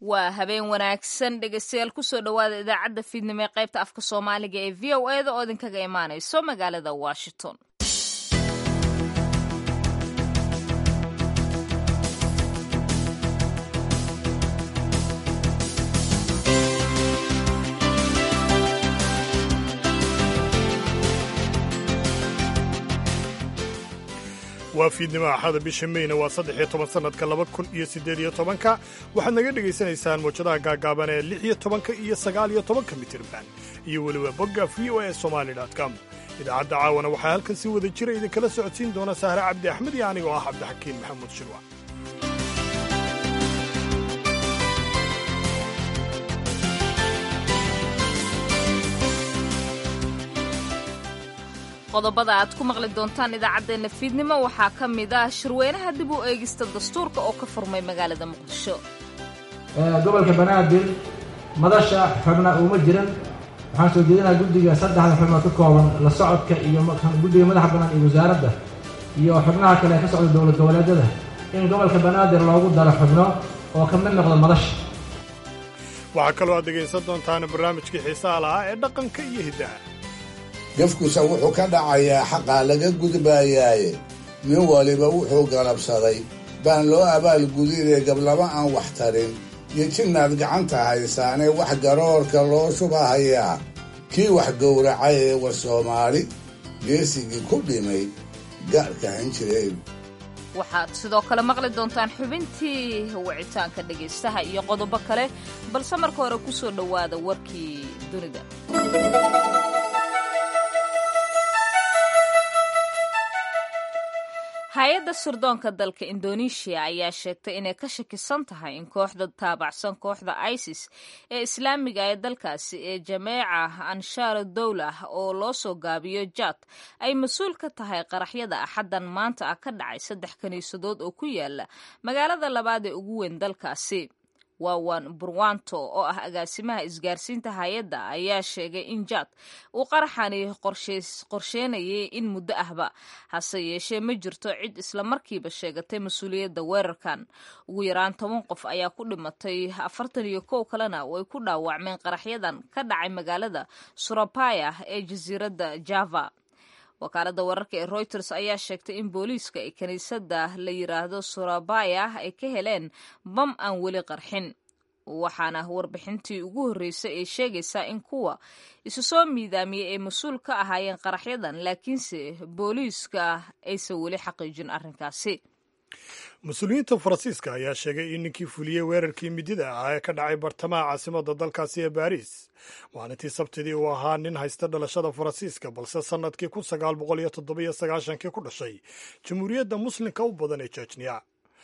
waa habeen wanaagsan dhegeystayaal kusoo dhowaada idaacadda fiidnimo ee qaybta afka soomaaliga ee v o eda oo idinkaga imaanayso magaalada washington waa fiidnimo axada bisha meyna waa saddex iyo toban sannadka laba kun iyo siddeed iyo tobanka waxaad naga dhegaysanaysaan mawjadaha gaagaaban ee lix iyo tobanka iyo sagaal iyo tobanka mitirban iyo weliba bogga v o e somali com idaacadda caawana waxaa halkan si wada jira idinkala socodsiin doona sahre cabdi axmed iyo anigoo ah cabdixakiin maxamuud shirwa qodobada aad ku maqli doontaan idaacaddeenna fiidnimo waxaa ka mid ah shirweynaha dib u eegista dastuurka oo ka furmay magaalada muqdisho gobolka banaadir madasha xubna uma jiran waxaan soo jeedinaa guddiga saddexda xubnood ka kooban la socodka iyo guddiga madaxa bannaan iyo wasaaradda iyo xubnaha kale ee ka socda dowlad goboleedyada in gobolka banaadir loogu daro xubno oo ka mid noqda madasha waxaa kaloo aad dhegaysan doontaan barnaamijkii xiisaha lahaa ee dhaqanka iyo hiddaha gafkusa wuxuu ka dhacayaa xaqaa laga gudbaayaaye nin waliba wuxuu galabsaday baan loo abaalgudinee gablama aan wax tarin iyo jinnaad gacanta haysaanee wax garoorka loo shubahayaa kii wax gowracay ee war soomaali geesigii ku dhimay gaadhka han jireen waxaad sidoo kale maqli doontaan xubintii wicitaanka dhegaystaha iyo qodobo kale balse marka hore ku soo dhowaada warkii dunida hay-adda sirdoonka dalka indoneeshiya ayaa sheegtay inay ka shakisan tahay in kooxda taabacsan kooxda isis ee islaamiga ee dalkaasi ee jameeca anshaar dowlah oo loo soo gaabiyo jad ay mas-uul ka tahay qaraxyada axaddan maanta ah ka dhacay saddex kiniisadood oo ku yaala magaalada labaad ee ugu weyn dalkaasi waawan burwanto oo ah agaasimaha isgaarsiinta hay-adda ayaa sheegay in jad uu qaraxani qorsheynayay in muddo ahba hase yeeshee ma jirto cid islamarkiiba sheegatay mas-uuliyadda weerarkan ugu yaraan toban qof ayaa ku dhimatay afartan iyo kow kalena way ku dhaawacmeen qaraxyadan ka dhacay magaalada surabaya ee jasiiradda java wakaaladda wararka ee reuters ayaa sheegtay in booliiska ee kiniisadda la yiraahdo surabaya ay ka heleen bam aan weli qarxin waxaana warbixintii ugu horreysay ee sheegaysaa in kuwa isu soo miidaamiyey ay mas-uul ka ahaayeen qaraxyadan laakiinse booliiska aysan weli xaqiijin arrinkaasi mas-uuliyiinta faransiiska ayaa sheegay in ninkii fuliyey weerarkii midida ah ee ka dhacay bartamaha caasimadda dalkaasi ee baariis maalintii sabtidii uu ahaa nin haysta dhalashada faransiiska balse sannadkii kun sagaal boqol iyo toddobiyo sagaashankii ku dhashay jamhuuriyadda muslimka u badan ee jejniya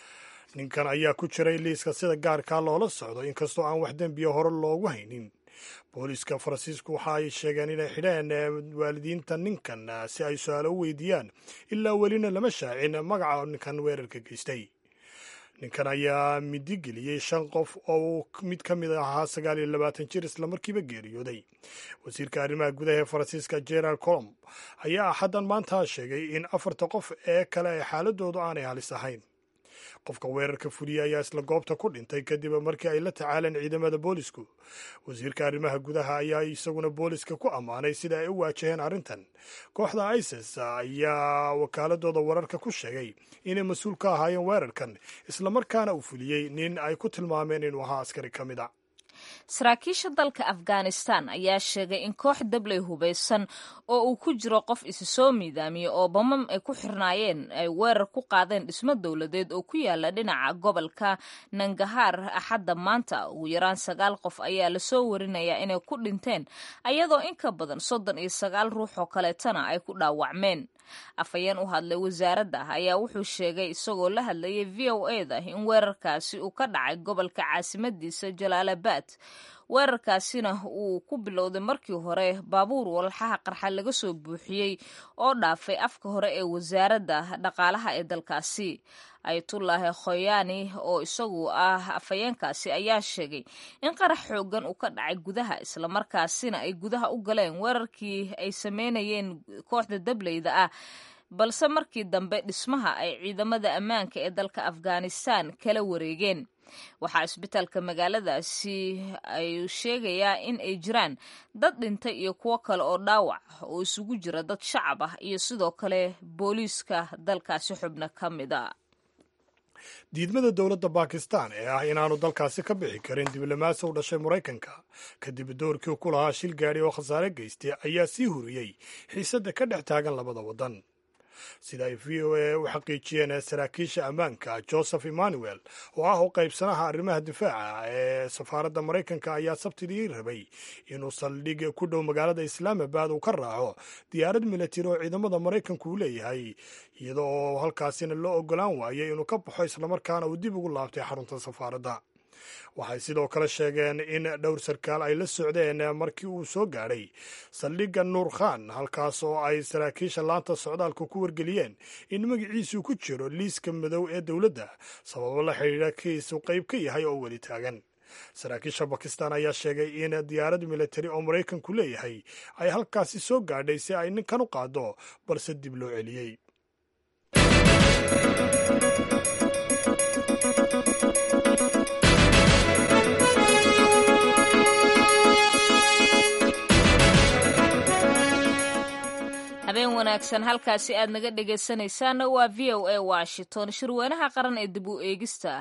ninkan ayaa ku jiray liiska sida gaarkaa loola socdo inkastoo aan wax dembiya hore loogu haynin booliiska faransiisku waxa ay sheegeen inay xidheen waalidiinta ninkan si ay su-aalo u weydiiyaan ilaa welina lama shaacin magaca ninkan weerarka geystay ninkan ayaa midigeliyey shan qof oo mid ka mid ahaa sagaal iyo labaatan jir islamarkiiba geeriyooday wasiirka arrimaha gudaha ee faransiiska gerard colom ayaa axaddan maanta sheegay in afarta qof ee kale ee xaaladoodu aanay halis ahayn qofka weerarka fuliyey ayaa isla goobta ku dhintay kadib markii ay la tacaaleen ciidamada boolisku wasiirka arrimaha gudaha ayaa isaguna booliska ku ammaanay sida ay u waajaheen arrintan kooxda isis ayaa wakaaladooda wararka ku sheegay inay mas-uul ka ahaayeen weerarkan islamarkaana uu fuliyey nin ay ku tilmaameen inuu ahaa askari ka mid a saraakiisha dalka afghanistan ayaa sheegay in koox dabley hubaysan oo uu ku jiro qof isi soo miidaamiyey oo bamam ay ku xirnaayeen ay weerar ku qaadeen dhismo dowladeed oo ku yaala dhinaca gobolka nangahaar axadda maanta ugu yaraan sagaal qof ayaa lasoo warinayaa inay ku dhinteen ayadoo in ka badan soddon iyo sagaal ruux oo kaleetana ay ku dhaawacmeen afhayeen u hadlay wasaaradda ayaa wuxuu sheegay isagoo la hadlayay v o eda in weerarkaasi uu ka dhacay gobolka caasimadiisa jalaalabad weerarkaasina uu ku bilowday markii hore baabuur walxaha qarxa laga soo buuxiyey oo dhaafay afka hore ee wasaaradda dhaqaalaha ee dalkaasi ayatullaahi khoyaani oo isagu ah afhayeenkaasi ayaa sheegay in qarax xoogan uu ka dhacay gudaha islamarkaasina ay gudaha u galeen weerarkii ay sameynayeen kooxda dableyda ah balse markii dambe dhismaha ay ciidamada ammaanka ee dalka afghanistan kala wareegeen waxaa isbitaalka magaaladaasi ay sheegayaa in ay jiraan dad dhintay iyo kuwo kale oo dhaawac oo isugu jira dad shacab ah iyo sidoo kale booliiska dalkaasi xubno ka mid a diidmada dowladda bakistan ee ah inaanu dalkaasi ka bixi karin diblomaasi u dhashay maraykanka kadib doorkii ku lahaa shil gaadhi oo khasaare geystay ayaa sii huriyey xiisadda ka dhex taagan labada waddan sida ay v o a u xaqiijiyeen saraakiisha ammaanka joseph emmanuel oo ah u qaybsanaha arrimaha difaaca ee safaaradda maraykanka ayaa sabtidii rabay inuu saldhig ku dhow magaalada islaamabad uu ka raaco diyaarad milatari oo ciidamada maraykanku uu leeyahay iyada oo halkaasina loo ogolaan waayay inuu ka baxo islamarkaana uu dib ugu laabtay xarunta safaaradda waxay sidoo kale sheegeen in dhowr sarkaal ay la socdeen markii uu soo gaadhay saldhigga nuur khan halkaas oo ay saraakiisha laanta socdaalka ku wargeliyeen in magaciisu ku jiro liiska madow ee dowladda sababo la xidhiidha kiisu qayb ka yahay oo weli taagan saraakiisha bakistan ayaa sheegay in diyaarad militari oo maraykanku leeyahay ay halkaasi soo gaadhay si ay ninkan u qaado balse dib loo celiyey habeen wanaagsan halkaasi aad naga dhegaysanaysaana waa v o a washington shirweynaha qaran ee dib u eegista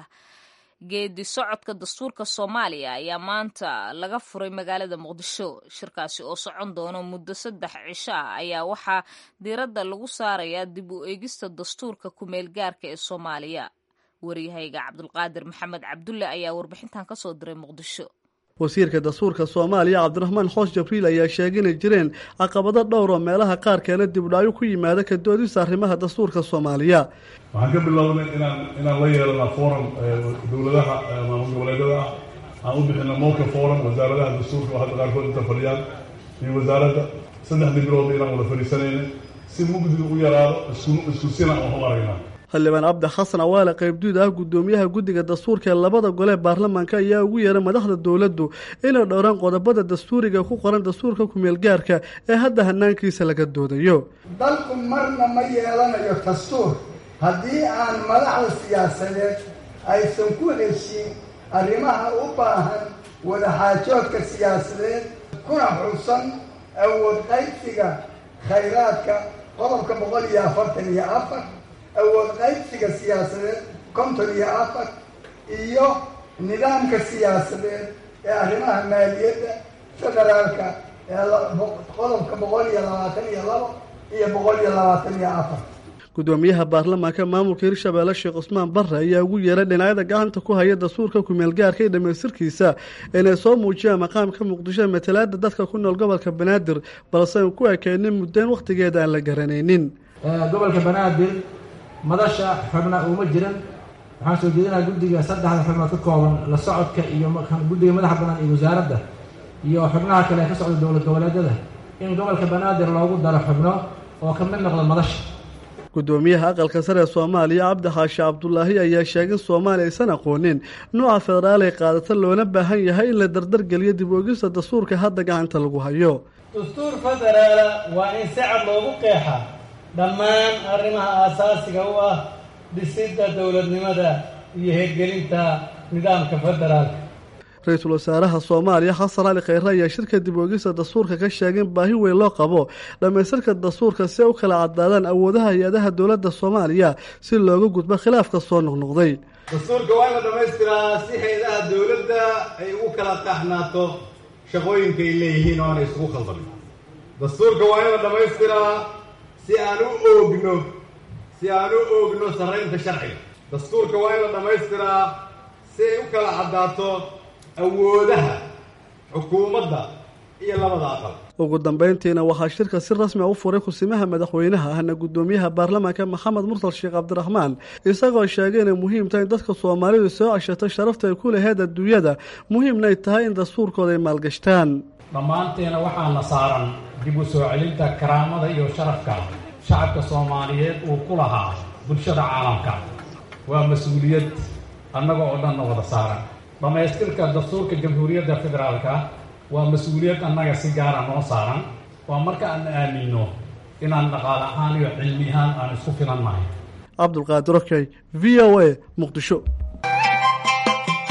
geedi socodka dastuurka soomaaliya ayaa maanta laga furay magaalada muqdisho shirkaasi oo socon doono muddo saddex cisho ah ayaa waxaa diiradda lagu saarayaa dib u eegista dastuurka kumeel gaarka ee soomaaliya waryahayga cabdulqaadir maxamed cabdulle ayaa warbixintan kasoo diray muqdisho wasiirka dastuurka soomaaliya cabdiraxmaan xoos jabriil ayaa sheegay inay jireen caqabado dhowr oo meelaha qaarkeena dibdhacyo ku yimaada ka doodista arrimaha dastuurka soomaaliya waxaan ka bilownay inaan inaan la yeelana forum dowladaha maamul goboleedada ah aan u bixina moka forum wasaaradaha dastuurka oo hadda qaarkood inta fadhiyaan iyo wasaaradda saddexdii bilood inaan wada fadhiisanayna si mugdi u yaraado isku sina aan u aragnaa xildhibaan cabdi xasan awaale qaybduud ah guddoomiyaha guddiga dastuurka ee labada gole baarlamaanka ayaa ugu yeeray madaxda dowladdu inay dhowraan qodobada dastuuriga ku qoran dastuurka kumeel gaarka ee hadda hanaankiisa laga doodayo dalku marna ma yeelanayo dastuur haddii aan madaxda siyaasadeed aysan ku heshin arrimaha u baahan wadaxaajoodka siyaasadeed kuna xusan awood qaybsiga khayraadka qodobka boqol iyo afartan iyo afar awood qaybsiga siyaasadeed konton iyo afar iyo nidaamka siyaasadeed ee arrimaha maaliyadda federaalka ee qodobka boqol iyo labaatan iyo labo iyo boqol iyo labaatan iyo afar guddoomiyaha baarlamaanka maamulka hirshabeelle sheekh cusmaan barre ayaa ugu yeeray dhinacyada gacanta ku haya dastuurka kumeel gaarka iyo dhamaystirkiisa inay soo muujiyaan maqaamka muqdisho matalaada dadka ku nool gobolka banaadir balse aan ku ekeynin muddayn wakhtigeeda aan la garanaynin gobolka banaadir madasha xubna uma jiran waxaan soo jeedinaa guddiga saddexda xubnood ka kooban la socodka iyo guddiga madaxa bannaan iyo wasaaradda iyo xubnaha kale ee ka socda dowlad goboleedyada in gobolka banaadir loogu daro xubno oo ka mid noqda madasha guddoomiyaha aqalka sare ee soomaaliya cabdi xaashi cabdulaahi ayaa sheegay in soomaaliya aysan aqoonin nooca federaal ay qaadata loona baahan yahay in la dardargeliyo dib oogista dastuurka hadda gacanta lagu hayo dastuur federaala waa in si cad loogu qeexa dhammaan arrimaha aasaasiga u ah dhisidda dowladnimada iyo hirgelinta nidaamka federaalka ra-iisul wasaaraha soomaaliya xasan cali khayre ayaa shirka dib oogista dastuurka ka sheegay in baahi weyn loo qabo dhammaystirka dastuurka si ay u kala caddaadaan awoodaha hay-adaha dowladda soomaaliya si looga gudbo khilaafka soo noqnoqday dastuurka waa in la dhammaystiraa si hay-adaha dowladda ay ugu kala qaxnaato shaqooyinka ay leeyihiin oo aanay isugu khaldamin dastuurka waa in la dhammaystiraa si aan u oogno si aan u oogno sarraynta sharciga dastuurka waa in la dhammaystiraa si ay u kala caddaato awoodaha xukuumadda iyo labada aqal ugu dambeyntiina waxaa shirka si rasmi a u furay kusimaha madaxweynaha ahna guddoomiyaha baarlamaanka maxamed mursal sheekh cabdiraxmaan isagoo sheegay inay muhiim tahay in dadka soomaalidu soo ceshato sharafta ay ku laheyd adduunyada muhiimna ay tahay in dastuurkooda ay maalgashtaan dhammaanteena waxaana saaran dib u soo celinta karaamada iyo sharafka shacabka soomaaliyeed uu ku lahaa bulshada caalamka waa mas-uuliyad annaga oo dhanna wada saaran dhammaystirka dastuurka jamhuuriyadda federaalka waa mas-uuliyad annaga si gaara noo saaran waa marka aan aaminno inaan dhaqaale ahaan iyo cilmi ahaan aan isku filannahay cabdulqaadir okey v o a muqdisho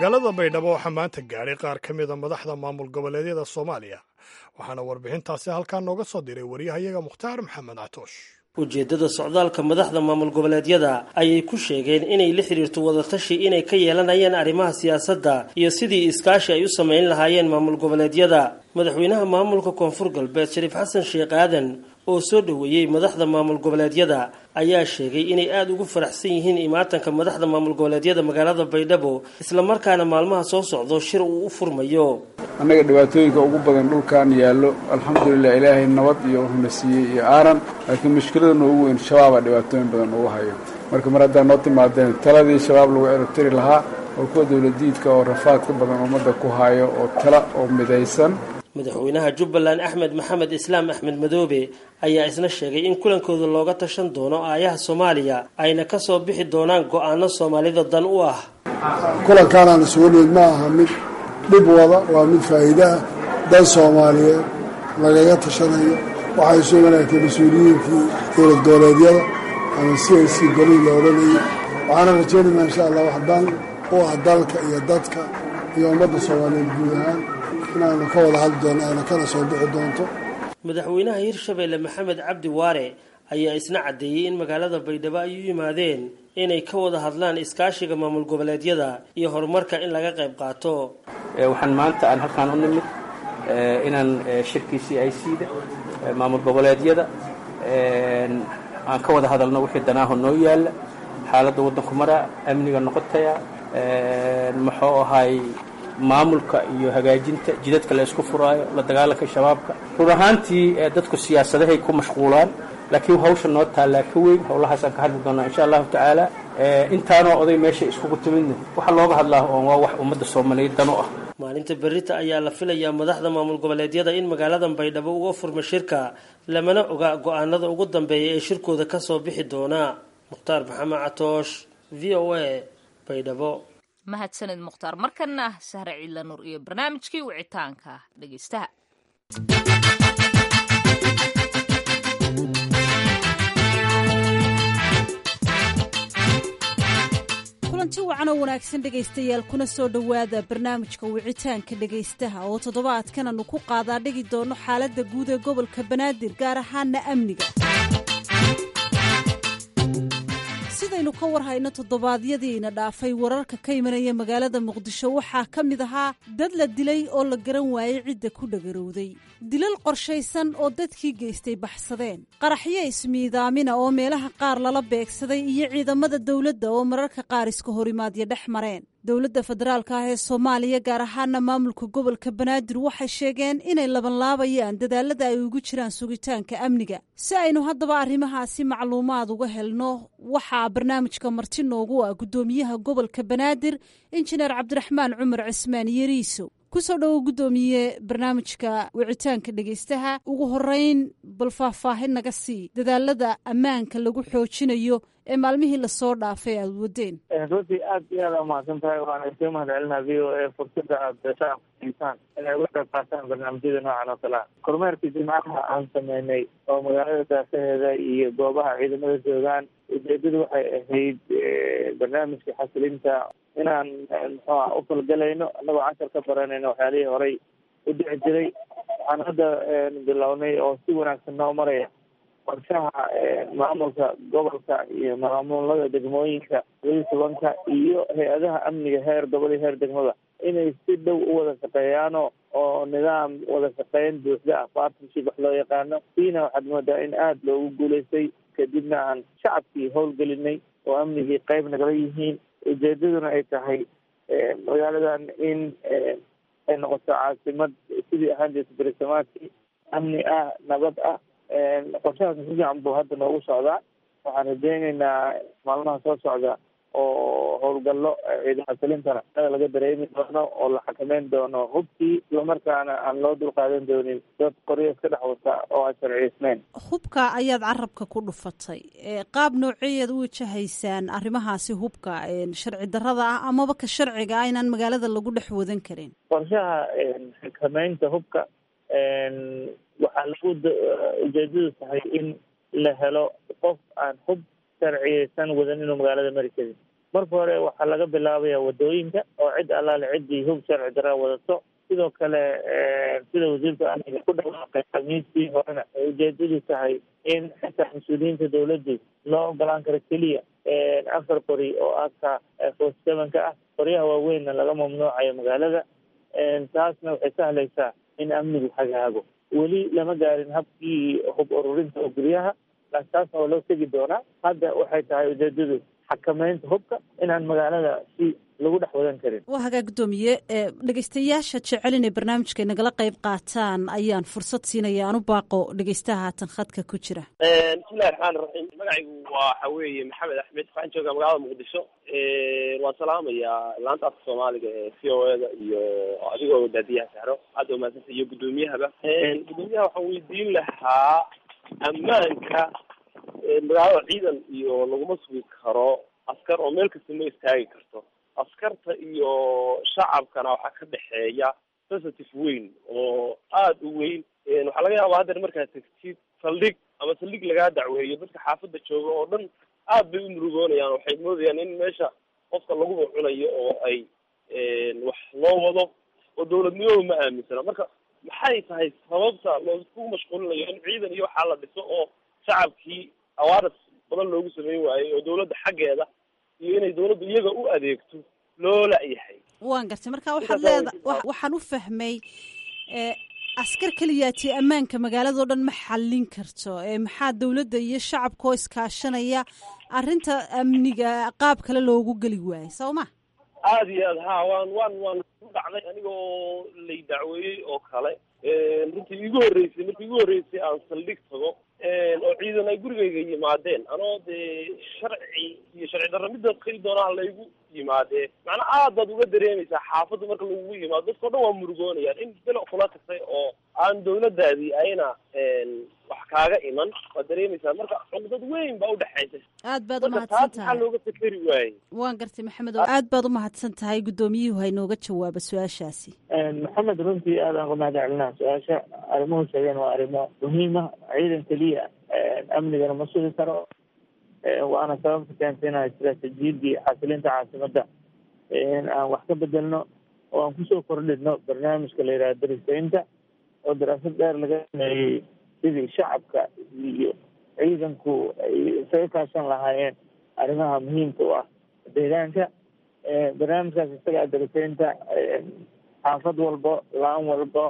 magaalada baydhabo waxaa maanta gaadhay qaar ka mida madaxda maamul goboleedyada soomaaliya waxaana warbixintaasi halkaa nooga soo diray waryahayaga mukhtaar maxamed catoosh ujeeddada socdaalka madaxda maamul goboleedyada ayay ku sheegeen inay la xiriirto wadatashi inay ka yeelanayaan arrimaha siyaasadda iyo sidii iskaashi ay u samayn lahaayeen maamul goboleedyada madaxweynaha maamulka koonfur galbeed shariif xasan sheekh aadan oo soo dhoweeyey madaxda maamul goboleedyada ayaa sheegay inay aada ugu faraxsan yihiin imaatanka madaxda maamul goboleedyada magaalada baydhabo islamarkaana maalmaha soo socdo shir uu u furmayo annaga dhibaatooyinka ugu badan dhulkan yaallo alxamdulilah ilaahay nabad iyo wuxuuna siiyey iyo aaran laakiin mushkilada noogu weyn shabaabaa dhibaatooyin badan ugu hayo marka mar haddaa noo timaadeen taladii shabaab lagu erabtiri lahaa oo kuwa dowladiidka oo rafaadka badan ummadda ku hayo oo tala oo midaysan madaxweynaha jubbaland axmed maxamed islaam axmed madoobe ayaa isna sheegay in kulankooda looga tashan doono aayaha soomaaliya ayna ka soo bixi doonaan go-aano soomaalida dan u ah kulankaanaan isugu nimid ma aha mid dhib wada waa mid faa'iide ah dan soomaaliyeed lagaga tashanayo waxay soo wanaagtay mas-uuliyiinkii dowlad goboleedyada ama c i c golihii la odhanayay waxaana rajaynaynaa insha allah wax dan u ah dalka iyo dadka iyo ummadda soomaaliyeed guud ahaan inaanu ka wada hadli doono ayna kana soo bixi doonto madaxweynaha hirshabeelle maxamed cabdi waare ayaa isna caddeeyey in magaalada baydhabo ay u yimaadeen inay ka wada hadlaan iskaashiga maamul goboleedyada iyo horumarka in laga qayb qaato waxaan maanta aan halkaan u nimid inaan shirkii c i c da maamul goboleedyada aan ka wada hadalno wixii danaaho noo yaalla xaaladda waddanku maraa amniga noqotaya muxuu ahay maamulka iyo hagaajinta jidadka la isku furaayo la dagaalanka shabaabka run ahaantii dadku siyaasadahay ku mashquulaan laakiin hawsha noo taallaa ka weyn howlahaasaan ka hadli doonaa insha allahu tacaala intaanoo oday meesha iskugu timidna waxaa looga hadlaa oon waa wax ummadda soomaaliyeed dan u ah maalinta berita ayaa la filayaa madaxda maamul goboleedyada in magaaladan baydhabo uga furma shirka lamana oga go-aanada ugu dambeeya ee shirkooda kasoo bixi doona mukhtaar maxamed catoosh v o a baydhabo mahadsaned mukhtaar markana sahre ciidla nuur iyo barnaamijkii wicitaanka dhegeystaha kulanti wacan oo wanaagsan dhegaystayaal kuna soo dhowaada barnaamijka wicitaanka dhegaystaha oo toddobaadkan aanu ku qaadaa dhigi doono xaaladda guud ee gobolka banaadir gaar ahaana amniga sidaynu ka war hayno toddobaadyadiina dhaafay wararka ka imanaya magaalada muqdisho waxaa ka mid ahaa dad la dilay oo la garan waayey cidda ku dhagarowday dilal qorshaysan oo dadkii geystay baxsadeen qaraxyo ismiidaamina oo meelaha qaar lala beegsaday iyo ciidamada dowladda oo mararka qaar iska horimaadyo dhex mareen dowladda federaalka ah ee soomaaliya gaar ahaana maamulka gobolka banaadir waxay sheegeen inay labanlaabayaan dadaalada ay ugu jiraan sugitaanka amniga si aynu haddaba arrimahaasi macluumaad uga helno waxaa barnaamijka marti noogu ah guddoomiyaha gobolka banaadir injineer cabdiraxmaan cumar cismaan yeriiso kusoo dhowo guddoomiye barnaamijka wicitaanka dhegaystaha ugu horeyn bal faahfaahin naga sii dadaalada ammaanka lagu xoojinayo ee maalmihii lasoo dhaafay aada wadeen runtii aad iyo aad umahadsan tahay waana isga mahad celinaa v o a fursada aada shacabka siisaan inay uga qayb qaataan barnaamijyada noocan oo kale ah kormeerkii jimcaha aan sameynay oo magaalada daafaheeda iyo goobaha ciidamada joogaan ujeedadu waxay ahayd barnaamijka xasilinta inaan muxuuha u falgalayno annagoo cashar ka baranayno waxyaalihii horay u dhici jiray waxaan hadda bilownay oo si wanaagsan noo maraya qorshaha maamulka gobolka iyo maamulada degmooyinka labaiyi tobanka iyo hay-adaha amniga heer gobol iyo heer degmada inay si dhow u wada shaqeeyaano oo nidaam wada shaqeyn buuxda ah partnership wax loo yaqaano siina waxaad moodaa in aada loogu guulaystay kadibna aan shacabkii howlgelinay oo amnigii qayb nagala yihiin ujeedaduna ay tahay magaaladan in ay noqoto caasimad sidii ahaan jirta berisamaadkii amni ah nabad ah qorshahaas si fiican buu hadda noogu socdaa waxaan rajeyneynaa maalmaha soo socda oo howlgallo ciidamo salintana aa laga dareemi doono oo la xakameyn doono hubkii islamarkaana aan loo dulqaadan doonin dad qoryo iska dhex wata oo aan sharciyeysneyn hubka ayaad carabka ku dhufatay qaab nooceeyaad u wajahaysaan arrimahaasi hubka sharci darrada ah amaba ka sharciga ah inaan magaalada lagu dhex wadan karin qorshaha xakameynta hubka waxaa lagu ujeedadu tahay in la helo qof aan hub sharciyeysan wadan inuu magaalada mari karin marka hore waxaa laga bilaabaya wadooyinka oo cid allaale ciddii hub sharci daraa wadato sidoo kale sida wasiirka amniga ku dhawaaqay khamiistii horena ay ujeedadu tahay in xitaa mas-uuliyiinta dawladdu loo ogolaan karo keliya afar qori oo aka forty sevenka ah qoryaha waaweynna laga mamnuucayo magaalada taasna waxay sahlaysaa in amnigu hagaago weli lama gaarin habkii hub ururinta oo guryaha laakiin taasna waa loo tegi doonaa hadda waxay tahay ujeedadu xakameynta hubka inaan magaalada si lagu dhex wadan karin waa hagaa guddoomiye dhegeystayaasha jecel inay barnaamijka nagala qayb qaataan ayaan fursad siinaya aan u baaqo dhegeystaha haatan khadka ku jira bismillahi raxmaan raxiim magacaygu waxa weeye maxamed axmed waxaan joogaa magaalada muqdisho waan salaamayaa laanta afka soomaaliga ee c o e da iyo adigoo daadiyaha sahro aada umahadsanta iyo guddoomiyahaba guddoomiyaha waxaan weydiin lahaa ammaanka magaalada ciidan iyo laguma sugi karo askar oo meel kasta ma istaagi karto askarta iyo shacabkana waxaa ka dhexeeya sensitive weyn oo aada u weyn waxaa laga yaabaa haddeer markaad tegtid saldhig ama saldhig lagaa dacweeyo dadka xaafadda jooga oo dhan aad bay u murugoonayaan waxay moodayaan in meesha qofka laguba cunayo oo ay wax loo wado oo dawladnimadu ma aaminsana marka maxay tahay sababta loosku mashquulinayo in ciidan iyo waxaa la dhiso oo shacabkii awaaras badan loogu sameyn waayey oo dawladda xaggeeda iyo inay dawladdu iyaga u adeegto loo la-yahay waan gartay marka waxaad leeda waxaan u fahmay askar keliyaati ammaanka magaaladao dhan ma xallin karto maxaa dawladda iyo shacabka oo iskaashanaya arrinta amniga qaab kale loogu geli waayay soo ma aada iyo aad ha waan waan waan ku dhacday anigoo lay dacweeyey oo kale runtii iigu horreysay markii igu horreysay aan saldhig tago oo ciidan ay gurigayga yimaadeen anoo dee sharci iyo sharci darro midda keli doonaa laygu yimaadee macnaa aad baad uga dareemaysaa xaafadda marka lagugu yimaado dadka o dhan waa murugoonayaan in bilo kula tagtay oo aan dawladdaadii ayna wax kaaga iman waad dareemaysaa marka cugdad weyn baa udhexaysa aad baad marka umahadsan taas maxaa tahay looga fikeri waayey waan gartay maxamed oo aad baad umahadsan tahay guddoomiyuhu haynooga jawaaba su-aashaasi maxamed runtii aadaan ku mahad celinaa su-aasha arrimuhu sheegeen waa arrimo muhiima ciidan keliya amnigana ma sugi karo waana sababta keentay inaan istaraatiijiyadii xasilinta caasimadda in aan wax ka bedelno oo aan kusoo kordhino barnaamijka la yidhaha darisaynta oo daraasad dheer laga sameeyey sidii shacabka iyo ciidanku ay isaga kaashan lahaayeen arrimaha muhiimka u ah deegaanka barnaamijkaas isaga darisaynta xaafad walba laan walba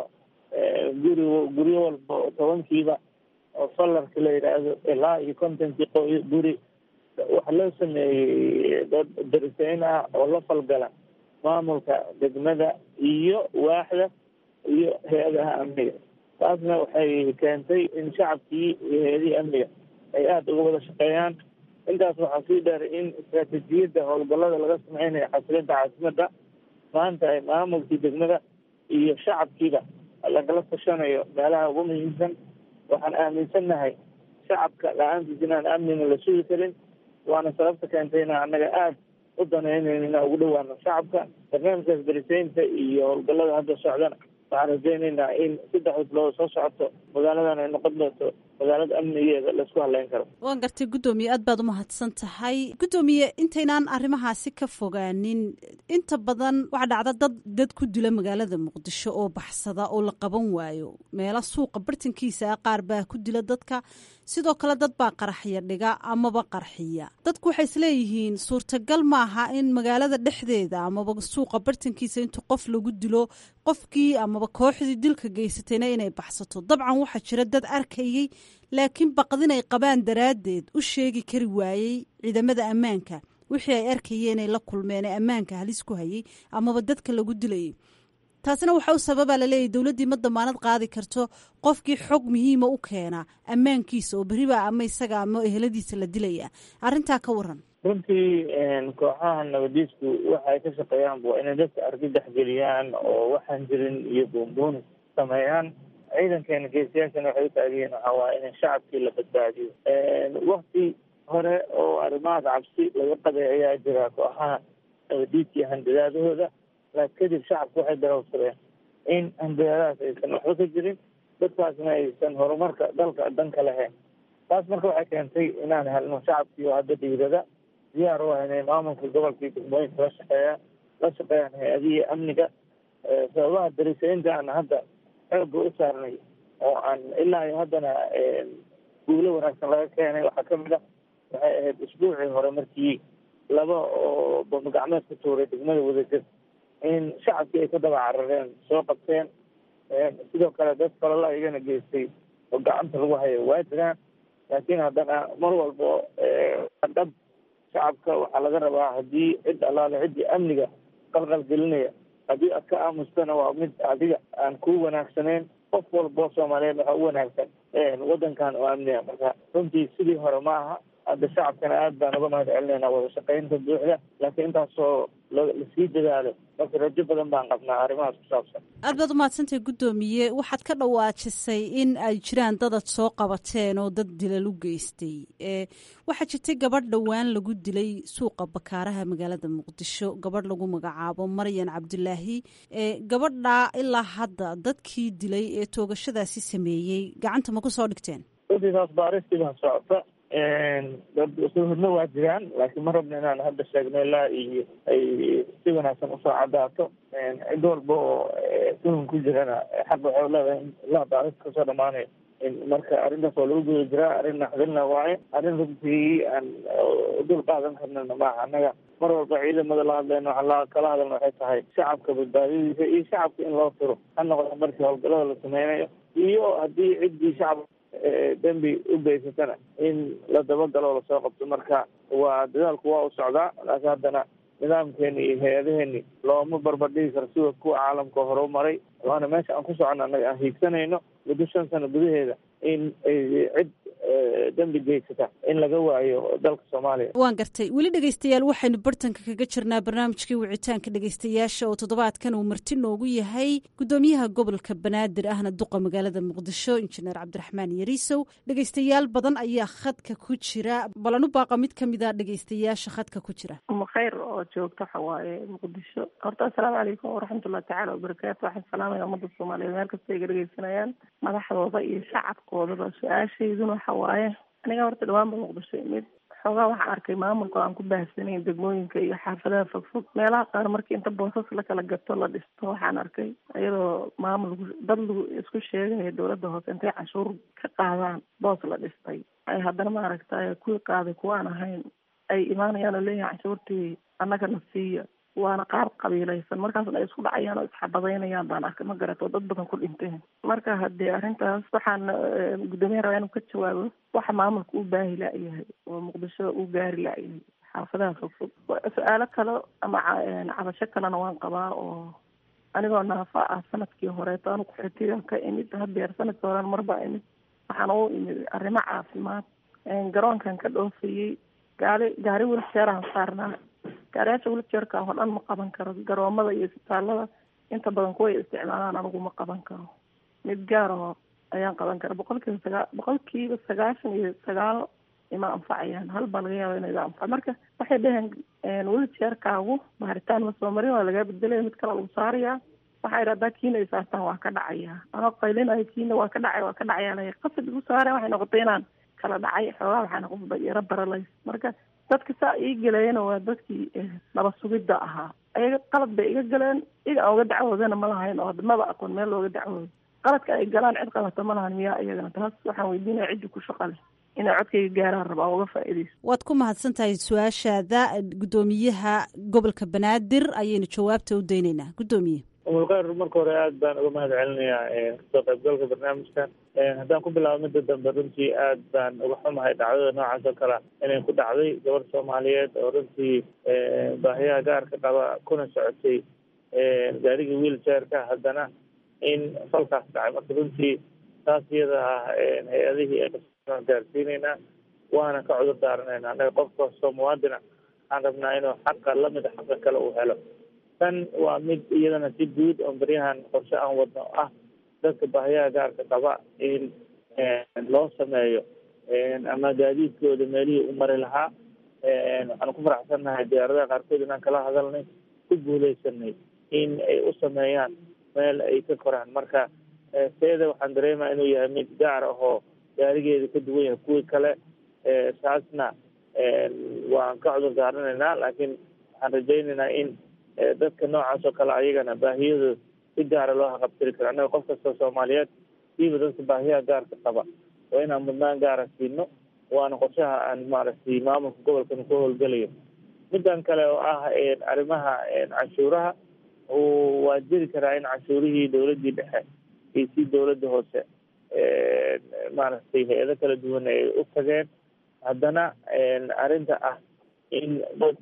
guri guryo walba oo tobankiiba oo solarka la yidhaahdo ilaa iyo kontonkii qoy guri waxaa loo sameeyey dad darisayn ah oo la falgala maamulka degmada iyo waaxda iyo hay-adaha amniga taasna waxay keentay in shacabkii iyo hay-adihii amniga ay aada uga wada shaqeeyaan intaas waxaa sii dheer in istaraatiijiyadda howlgallada laga sameynayo xasilinta caasimadda maanta ay maamulkii degmada iyo shacabkiiba lagala tashanayo meelaha ugu muhiimsan waxaan aaminsannahay shacabka la-aantiis inaan amnina la sugi karin waana sababta keentay inaan annaga aada u danaynayn inaan ugu dhawaano shacabka barnaamijkaas darisaynta iyo howlgallada hadda socdana waxaan rajaynaynaa in saddex wadlood soo socoto magaaladan ay noqon doonto magaalada amnigeeda laisku haleyn karo waan gartay guddoomiye aad baad umahadsan tahay guddoomiye intaynaan arrimahaasi ka fogaanin inta badan waxaa dhacda dad dad ku dila magaalada muqdisho oo baxsada oo la qaban waayo meelo suuqa bartankiisa ah qaar baa ku dila dadka sidoo kale dad baa qaraxya dhiga amaba qarxiya dadku waxay isleeyihiin suurtagal maaha in magaalada dhexdeeda amaba suuqa bartankiisa intu qof lagu dilo qofkii amaba kooxdii dilka geysatayna inay baxsato dabcan waxaa jira dad arkayey laakiin baqdin ay qabaan daraaddeed u sheegi kari waayey ciidamada ammaanka wixii ay arkayeen ay la kulmeen ee ammaanka halis ku hayay amaba dadka lagu dilayay taasina waxaa u sababaa laleeyahy dowladdii ma damaanad qaadi karto qofkii xog muhiima u keena ammaankiisa oo berriba ama isaga ama eheladiisa la dilaya arrintaa ka waran runtii kooxaha nabadiisku waxa ay ka shaqeeyaan waa inay dadka argagax geliyaan oo waxaan jirin iyo buunbuunis sameeyaan ciidankeena geesiyaashana waxay u taagiyiin waxaa waaya in shacabkii la badbaadiyo wakti hore oo arrimahaas cabsi laga qabay ayaa jira kooxaha nabadiidka iyo handadaadahooda laakin kadib shacabku waxay darawsadeen in handadaadahaas aysan waxba ka jirin dadkaasna aysan horumarka dalka dan ka lahayn taas marka waxay keentay inaan helno shacabkii oo hadda dhiirada diyaar u ah inay maamulka gobolkii degmooyinka la shaqeeya la shaqeeyaan hay-adihii amniga sababaha darisaynta aan hadda xoogga u saarnay oo aan ilaa iyo haddana guulo wanaagsan laga keenay waxaa kamid ah waxay ahayd isbuucii hore markii laba oo bamagacmeed ku tuuray degmada wadajir in shacabkii ay ka daba carareen soo qabteen sidoo kale dad falala iyagana geystay oo gacanta lagu hayo waa jiraan laakiin haddana mar walbo dhab shacabka waxaa laga rabaa haddii cid allaale ciddii amniga qalqal gelinaya haddii aad ka aamustana waa mid adiga aan ku wanaagsanayn qof walbo soomaaliyeed waxaa u wanaagsan waddankan oo amniga marka runtii sidii hore ma aha hadda shacabkana aad baan uga mahad celinaynaa wada shaqaynta buuxda laakiin intaasoo lasii dadaalo marka rajo badan baan qabnaa arrimahaas ku saabsan aad baad umahadsantahay guddoomiye waxaad ka dhawaajisay in ay jiraan dadad soo qabateen oo dad dilal u geystay waxaa jirtay gabadh dhowaan lagu dilay suuqa bakaaraha magaalada muqdisho gabadh lagu magacaabo maryan cabdulaahi gabadhaa ilaa hadda dadkii dilay ee toogashadaasi sameeyey gacanta ma ku soo dhigteen runtii taas baaristii baa socota dad suhudna waa jiraan laakiin ma rabno inaan hadda sheegno ilaa iyo ay si wanaagsan usoo cadaato cid walba oo tuhun ku jirana xaq waxay leedahay in ilaa baaris kasoo dhamaanayo marka arrintaas waa lagu guda jiraa arrin naxdinna waaye arrin runtii aan dul qaadan karnana maaha annaga mar walba ciidamada la hadlayno waxaa kala hadalna waxay tahay shacabka badbaadadiisa iyo shacabka in loo tiro ha noqdo markii howlgallada la sameynayo iyo haddii ciddii shacabka dembi u geysatana in la dabagalo o lasoo qabto marka waa dadaalku waa u socdaa laakiin haddana nidaamkeeni iyo hay-adaheeni looma barbardhigi karo sida kuwa caalamka hore u maray waana meesha aan ku socono annaga aan hiigsanayno muddo shan sano gudaheeda in ay cid dembi geysata in laga waayo dalka soomaaliya waan gartay weli dhegeystayaal waxaynu bartanka kaga jirnaa barnaamijkii wicitaanka dhegeystayaasha oo toddobaadkan uu marti noogu yahay guddoomiyaha gobolka banaadir ahna duqa magaalada muqdisho injineer cabdiraxmaan yariisow dhegeystayaal badan ayaa khadka ku jira balanu baaqa mid ka mida dhegeystayaasha khadka ku jira khayr oo joogta waxa waaye muqdisho horta assalaamu calaykum waraxmatullahi tacaala wabarakaatu waxaan salaamaya ummadda soomaaliyeed meel kasta ay ga dhegeysanayaan madaxdooda iyo shacabkoodaba su-aashayduna waxa waaye aniga horta dhawaanba muqdisho imid xoogaa waxaan arkay maamulka aan ku baahsanayn degmooyinka iyo xaafadaha fogfog meelaha qaar markii inta boosas la kala gato la dhisto waxaan arkay iyadoo maamul dad lagu isku sheegaya dowladda hoose intay canshuur ka qaadaan boos la dhistay ay haddana maaragtay kuwii qaaday kuwaan ahayn ay imaanayaan oo leeyahay canshuurtii annagana siiya waana qaar qabiilaysan markaasna ay isku dhacayaan oo isxabadaynayaan baan arkay ma garato dad badan ku dhinteen marka haddii arrintaas waxaan guddoomiya rabaa inuu ka jawaabo waxa maamulka u baahi la-yahay oo muqdisho u gaari la-yahay xaafadaha fogfog su-aalo kale ama cabasho kalena waan qabaa oo anigoo naafa ah sanadkii horeeto anu kuxitiga ka imid hadeer sanadkii horen marbaa imid waxaan u imid arrimo caafimaad garoonkan ka dhoofayey gaari gaari wiljeeraan saarnaa gaariyaasha wiljeerka oo dhan ma qaban karo garoomada iyo isbitaalada inta badan kuway isticmaalaan anigu ma qaban karo mid gaar oo ayaan qaban kara boqolkiiba sagaa boqolkiiba sagaashan iyo sagaal ima anfacayaan hal baa laga yaaba inay anfac marka waxay dheheen wiljeerkaagu baaritaan ma soo marin waa lagaa bedelaya mid kale lagu saarayaa waxaa idhahdaa kiina ay saartaan waa ka dhacaya anoo qaylinayo kiina waa ka dhacay waa ka dhacaya laya qasad igu saareen waxay noqotay inaan kala dhacay xoogaa waxaa noqon yaro baralays marka dadka saa ii galeeyana waa dadkii naba sugidda ahaa ayaga qalad bay iga galeen iga aan uga dacwoodana ma lahayn oo maba aqoon meel looga dacwoodo qaladka ay galaan cid qabata ma lahan miyaa iyagana taas waxaan weydiinaya ciddi ku shaqa leh inay codkayga gaaraan rabaa uga faa'iidayso waad ku mahadsan tahay su-aashaada guddoomiyaha gobolka banaadir ayaynu jawaabta u daynaynaa guddoomiye umulkhayr marka hore aad baan uga mahad celinayaa kasoo qaybgalka barnaamijkan haddaan ku bilaabo midda dambe runtii aad baan uga xumahay dhacdada noocaas oo kale inay ku dhacday gabadh soomaaliyeed oo runtii baahiyaha gaarka qaba kuna socotay gaarigii wheelchairka haddana in falkaas dhacay marka runtii taas iyada ah hay-adihii aan gaarsiinaynaa waana ka cudur daaranaynaa annaga qof kastoo muwaadina waxaan rabnaa inuu xaqa lamid a xaqa kale uu helo tan waa mid iyadana si guud oo baryahan qorshe aan wadno ah dadka baahiyaha gaarka qaba in loo sameeyo ama gaadiidkooda meelihii u mari lahaa waxaan ku faraxsannahay diyaaradaha qaarkood inaan kala hadalnay ku guuleysanay in ay u sameeyaan meel ay ka koraan marka seeda waxaan dareemaa inuu yahay mid gaar ah oo gaarigeeda ka duwan yahay kuwii kale taasna waan ka cudur daaranaynaa laakiin waxaan rajaynaynaa in dadka noocaas oo kale ayagana baahiyadooda si gaara loo haqabtiri karo annaga qof kastoo soomaaliyeed siiba dadka baahiyaha gaarka qaba waa inaan mudnaan gaara siino waana qorshaha aan maaragtay maamulka gobolkana ku howlgelayo middan kale oo ah arrimaha canshuuraha waa jiri karaa in canshuurihii dowladdii dhexe iyo si dowladda hoose maaragtay hay-ado kala duwan ay u tageen haddana arrinta ah in dad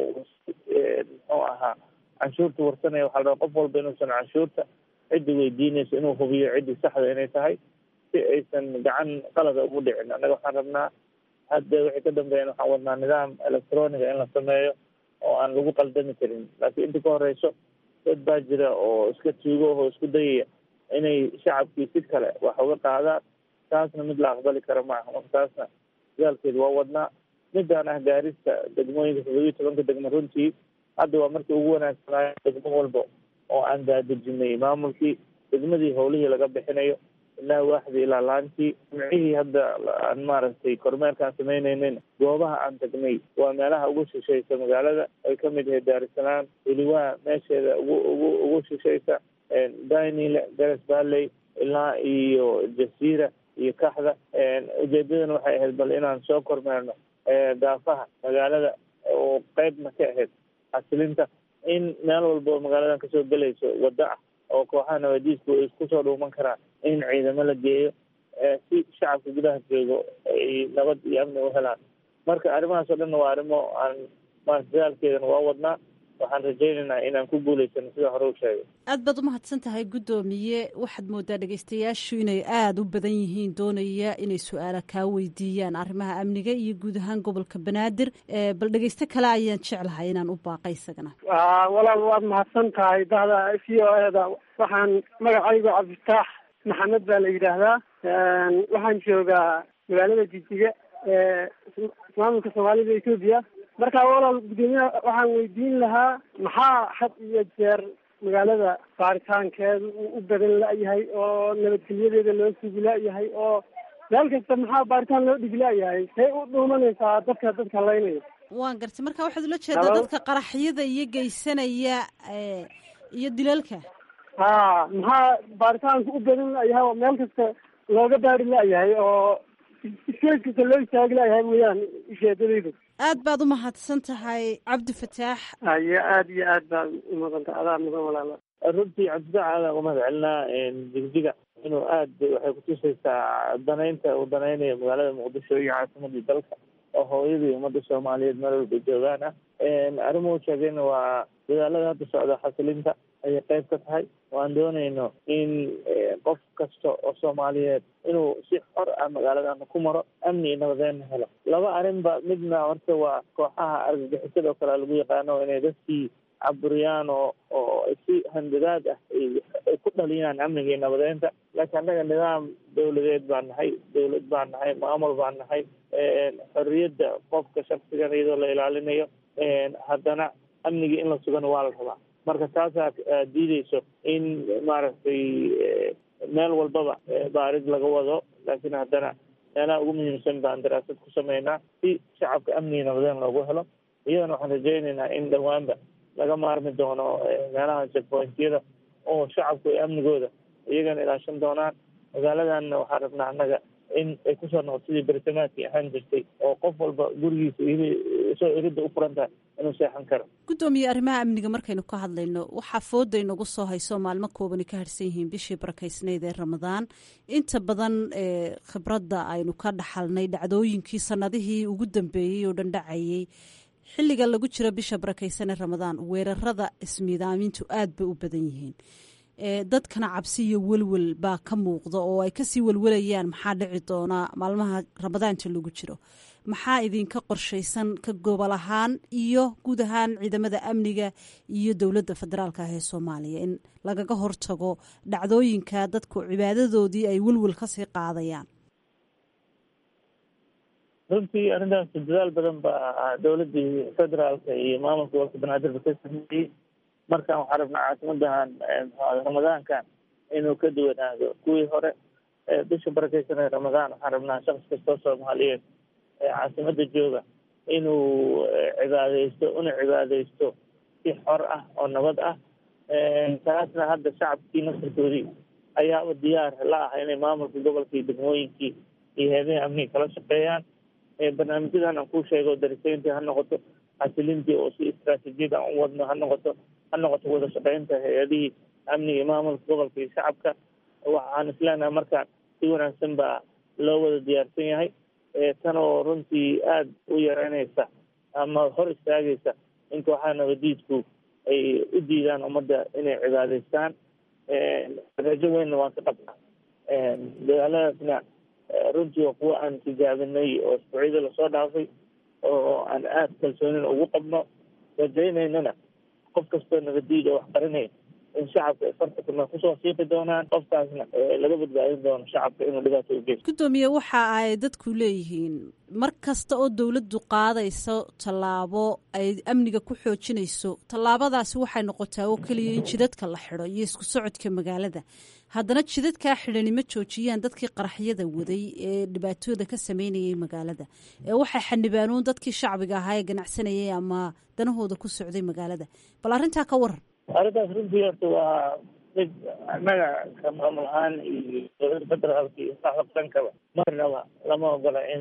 muxuu ahaa canshuurta warsanaya waxaa la rabaa qof walba inuusan canshuurta ciddi weydiinayso inuu hubiyo ciddii saxda inay tahay si aysan gacan qalada ugu dhicin annaga waxaan rabnaa hadda wixii ka dambeeyan waxaan wadnaa nidaam electroniga in la sameeyo oo aan lagu qaldami karin laakiin inta ka horeyso dad baa jira oo iska tuugo oo isku dayaya inay shacabkii si kale wax uga qaadaan taasna mid la aqbali kara maaha marka taasna dagaalkeedu waa wadnaa midaan ah gaarista degmooyinka toddobiyi tobanka degmo runtii hadda waa markii ugu wanaagsanaayo degmo walba oo aan daadejinay maamulkii degmadii howlihii laga bixinayo ilaa waaxdii ilaa laantii jimcihii hadda aan maaragtay kormeerkaan samaynaynin goobaha aan tagnay waa meelaha ugu shishaysa magaalada ay kamid yahay daarusalaam weliwaa meesheeda ugu ugu ugu shishaysa dainile gares valley ilaa iyo jasiira iyo kaxda ujeedadana waxay ahayd bal inaan soo kormeerno daafaha magaalada oo qeybna ka ahayd xasilinta in meel walba oo magaaladan kasoo gelayso waddo ah oo kooxaha nabadiisku ay isku soo dhuuman karaan in ciidamo la geeyo si shacabka gudaha joogo ay nabad iyo amni u helaan marka arrimahaas oo dhanna waa arrimo aan maarata dagaalkeedana waa wadnaa waxaan rajaynaynaa inaan ku guulaysano sida hore u sheegay aad baad umahadsan tahay guddoomiye waxaad moodaa dhegeystayaashu inay aada u badan yihiin doonaya inay su-aala kaa weydiiyaan arrimaha amniga iyo guud ahaan gobolka banaadir bal dhegeysto kale ayaan jeclahay inaan u baaqay isagana walaal waad mahadsan tahay dahda v o eda waxaan magacaygu cabdifitaax maxamed baa la yidhaahdaa waxaan joogaa magaalada jijiga ee maamulka soomaalida etoobiya marka walaal guddoomiyaha waxaan weydiin lahaa maxaa had iyo jeer magaalada baaritaankeedu uu u badan la-yahay oo nabadgelyadeeda loo sugi la-yahay oo meel kasta maxaa baaritaan loo dhigi la-yahay say u dhuumanaysaa dadka dadka laynaya waan gartay marka waxaad ula jeedaa dadka qaraxyada iyo geysanaya iyo dilalka ha maxaa baaritaanku u badan la-yahay oo meel kasta looga baari la-yahay oo iskees kasta loo istaagi la-yahay mooyaan ujeedadaydu aad baad u mahadsan tahay cabdi fataax ayo aada iyo aad baad umudanta adaa mudan walaala runtii cabdifaax aadaan umahad celinaa jigjiga inuu aad waxay kutusaysaa danaynta uu danaynayo magaalada muqdisho iyo caasimadii dalka oo hooyadii ummadda soomaaliyeed meel walba joogaan ah arrimuhu sheegayna waa dadaalada hadda socda xasilinta ayay qayb ka tahay waan doonayno in qof kasta oo soomaaliyeed inuu si xor ah magaaladana ku maro amni iyo nabadeenna helo laba arrinba midna horta waa kooxaha argagixisada oo kale lagu yaqaano inay dadkii caburiyaan oo oo si handadaad ah ay ku dhaliyaan amniga iyo nabadeynta laakiin annaga nidaam dawladeed baan nahay dawlad baan nahay maamul baan nahay xorriyadda qofka shaksigan iyadoo la ilaalinayo haddana amniga in la sugano waa la rabaa marka taasaa diideyso in maaragtay meel walbaba baarid laga wado laakiin haddana meelaha ugu muhiimsan baan daraasad ku sameynaa si shacabka amniga nabadeen loogu helo iyadana waxaan rajaynaynaa in dhowaanba laga maarmi doono meelaha checkpointyada oo shacabku ay amnigooda iyagana ilaashan doonaan magaaladanna waxaan rabnaa annaga in ay kusoo noqoto sidii beritamaadkii ahaan jirtay oo qof walba gurigiisa soo iridda u furan tahay inuu seexan karo guddoomiye arrimaha amniga markaynu ka hadlayno waxaa fooda inagu soo hayso maalmo koobani ka harsan yihiin bishii barakaysnayd ee ramadaan inta badan khibradda aynu ka dhaxalnay dhacdooyinkii sanadihii ugu dambeeyey oo dhan dhacayey xilliga lagu jiro bisha barakaysan ee ramadaan weerarada ismiidaamintu aad bay u badan yihiin dadkana cabsi iyo welwel baa ka muuqda oo ay kasii welwelayaan maxaa dhici doonaa maalmaha ramadaanta lagu jiro maxaa idinka qorshaysan ka gobol ahaan iyo guud ahaan ciidamada amniga iyo dowladda federaalka ah ee soomaaliya in lagaga hortago dhacdooyinka dadku cibaadadoodii ay welwel kasii qaadayaan runtii arrintaas dadaal badan baa dowladdii federaalka iyo maamulka gobolka banaadir ba ka sameeyey markaan waxaan rabnaa caasimadahan ramadaankan inuu ka duwanaado kuwii hore bisha barakeysan ee ramadaan waxaan rabnaa shaqs kastoo soomaaliyeed ee caasimada jooga inuu cibaadeysto una cibaadeysto si xor ah oo nabad ah taasna hadda shacabkii nasarkoodii ayaaba diyaar la ah inay maamulka gobolka iyo degmooyinkii iyo heedaha amniga kala shaqeeyaan barnaamijyadan aan kuu sheego dariseyntii ha noqoto xasilintii oo si istraatiijiyad aan u wadno ha noqoto ha noqoto wada shaqeynta hay-adihii amniga iyo maamulka gobolka iyo shacabka waxaan isleenahay markaan si wanaagsan baa loo wada diyaarsan yahay tan oo runtii aada u yareynaysa ama hor istaagaysa in kooxaha nabadiidku ay u diidaan ummadda inay cibaadeystaan rajo weynna waan ka qabnaa dagaaladaasna runtii waa kuwa aan tijaabinay oo isbuucyada lasoo dhaafay oo aan aada kalsoonina ugu qabno rajaynaynana qof kastoo nabadiid oo wax qarinaya in shacabka ay farta kuma kusoo siiqi doonaan qofkaasna laga badbaadin doono shacabka inuu dhibaato u geysto gudoomiye waxa ay dadku leeyihiin mar kasta oo dowladdu qaadayso tallaabo ay amniga ku xoojinayso tallaabadaasi waxay noqotaa oo keliya in jidadka la xidho iyo isku socodka magaalada haddana jidadkaa xidhani ma joojiyaan dadkii qaraxyada waday ee dhibaatooda ka sameynayay magaalada ee waxay xanibaanuun dadkii shacbiga ahaa ee ganacsanayay ama danahooda ku socday magaalada bal arrintaa ka waran arrintaas runtii horta waa mid annaga ka maamul ahaan iyo dowladda federaalka iyo saxabsankaba marnaba lama ogola in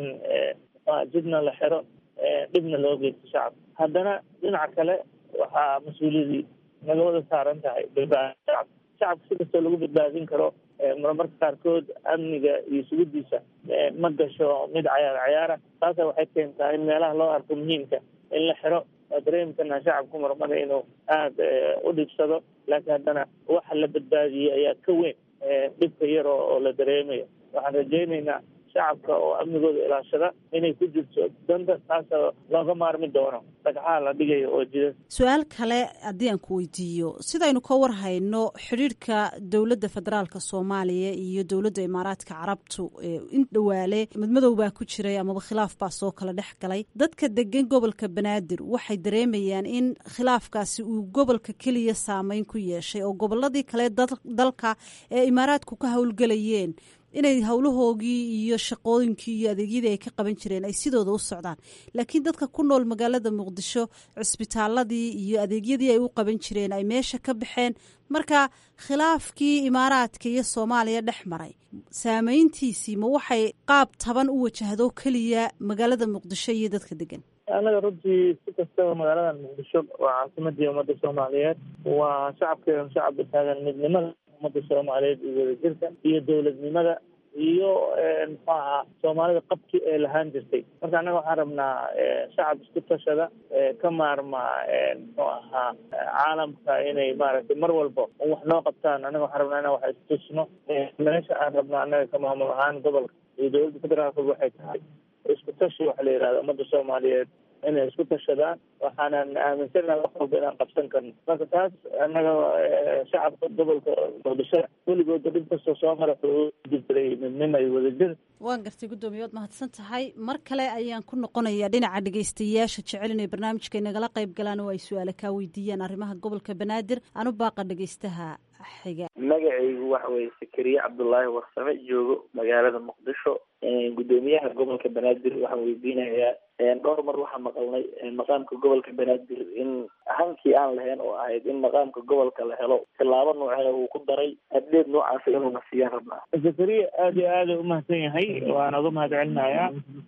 jidna la xiro dhibna loo geysto shacabka haddana dhinaca kale waxaa mas-uuliyadii naga wada saaran tahay badbaadin shacabka shacabka si kastoo lagu badbaadin karo marmarka qaarkood amniga iyo sugidiisa ma gasho mid cayaar cayaara taasa waxay keentaa in meelaha loo arko muhiimka in la xiro dareemkana shacabku marmada inuu aada u dhibsado laakiin haddana waxa la badbaadiyey ayaa ka weyn dhibka yar oo la dareemayo waxaan rajaynaynaa shacabka oo amnigooda ilaashada inay ku jirto danta taasoo looga maarmi doono dhagxaha la dhigayo oo jida su-aal kale haddii aan ku weydiiyo sidaynu ka war hayno xidhiirhka dowladda federaalka soomaaliya iyo dowladda imaaraadka carabtu in dhowaale madmadow baa ku jiray amaba khilaaf baa soo kala dhex galay dadka degan gobolka banaadir waxay dareemayaan in khilaafkaasi uu gobolka keliya saameyn ku yeeshay oo goboladii kale dalka ee imaaraadku ka howlgelayeen inay howlahoogii iyo shaqooyinkii iyo adeegyadii ay ka qaban jireen ay sidooda u socdaan laakiin dadka ku nool magaalada muqdisho cisbitaaladii iyo adeegyadii ay u qaban jireen ay meesha ka baxeen marka khilaafkii imaaraadka iyo soomaaliya dhex maray saameyntiisii ma waxay qaab taban u wajahdo keliya magaalada muqdisho iyo dadka degan annaga runtii si kastaba magaalada muqdisho waa caasimadii ummadda soomaaliyeed waa shacabkeedan shacabka taagan midnimada ummadda soomaaliyeed iyo wadajirka iyo dowladnimada iyo muxuu ahaa soomaalida qabki ee lahaan jirtay marka annaga waxaan rabnaa shacab isku tashada ka maarma muxuu ahaa caalamka inay maaragtay mar walba wax noo qabtaan annaga waxaan rabnaa inaan wax istusno meesha aan rabno annaga ka maamul ahaan gobolka iyo dowladda federaalka waxay tahay isku tashi waxa la yidhahda ummadda soomaaliyeed inay isku tashadaan waxaanan aaminsanaha wax walba inaan qabsan karno marka taas annaga shacabka gobolka muqdisho weligooda dhib kastoo soo mara wuxuu jirjiray midnimo iyo wadajir waan gartay guddoomiye waad mahadsan tahay mar kale ayaan ku noqonayaa dhinaca dhegeystayaasha jecel inay barnaamijka inagala qayb galaan oo ay su-aale kaa weydiiyaan arrimaha gobolka banaadir anu baaqa dhegeystaha xiga magacaygu waxa weye sakariye cabdullaahi warsame joogo magaalada muqdisho guddoomiyaha gobolka banaadir waxaan weydiinayaa dhowr mar waxaa maqalnay maqaamka gobolka banaadir in hankii aan lahayn oo ahayd in maqaamka gobolka la helo tilaabo noocee uu ku daray haddeed noocaasa inuuna siiyaan rabnaa zakariya aada iyo aada u mahadsan yahay waan uga mahad celinayaa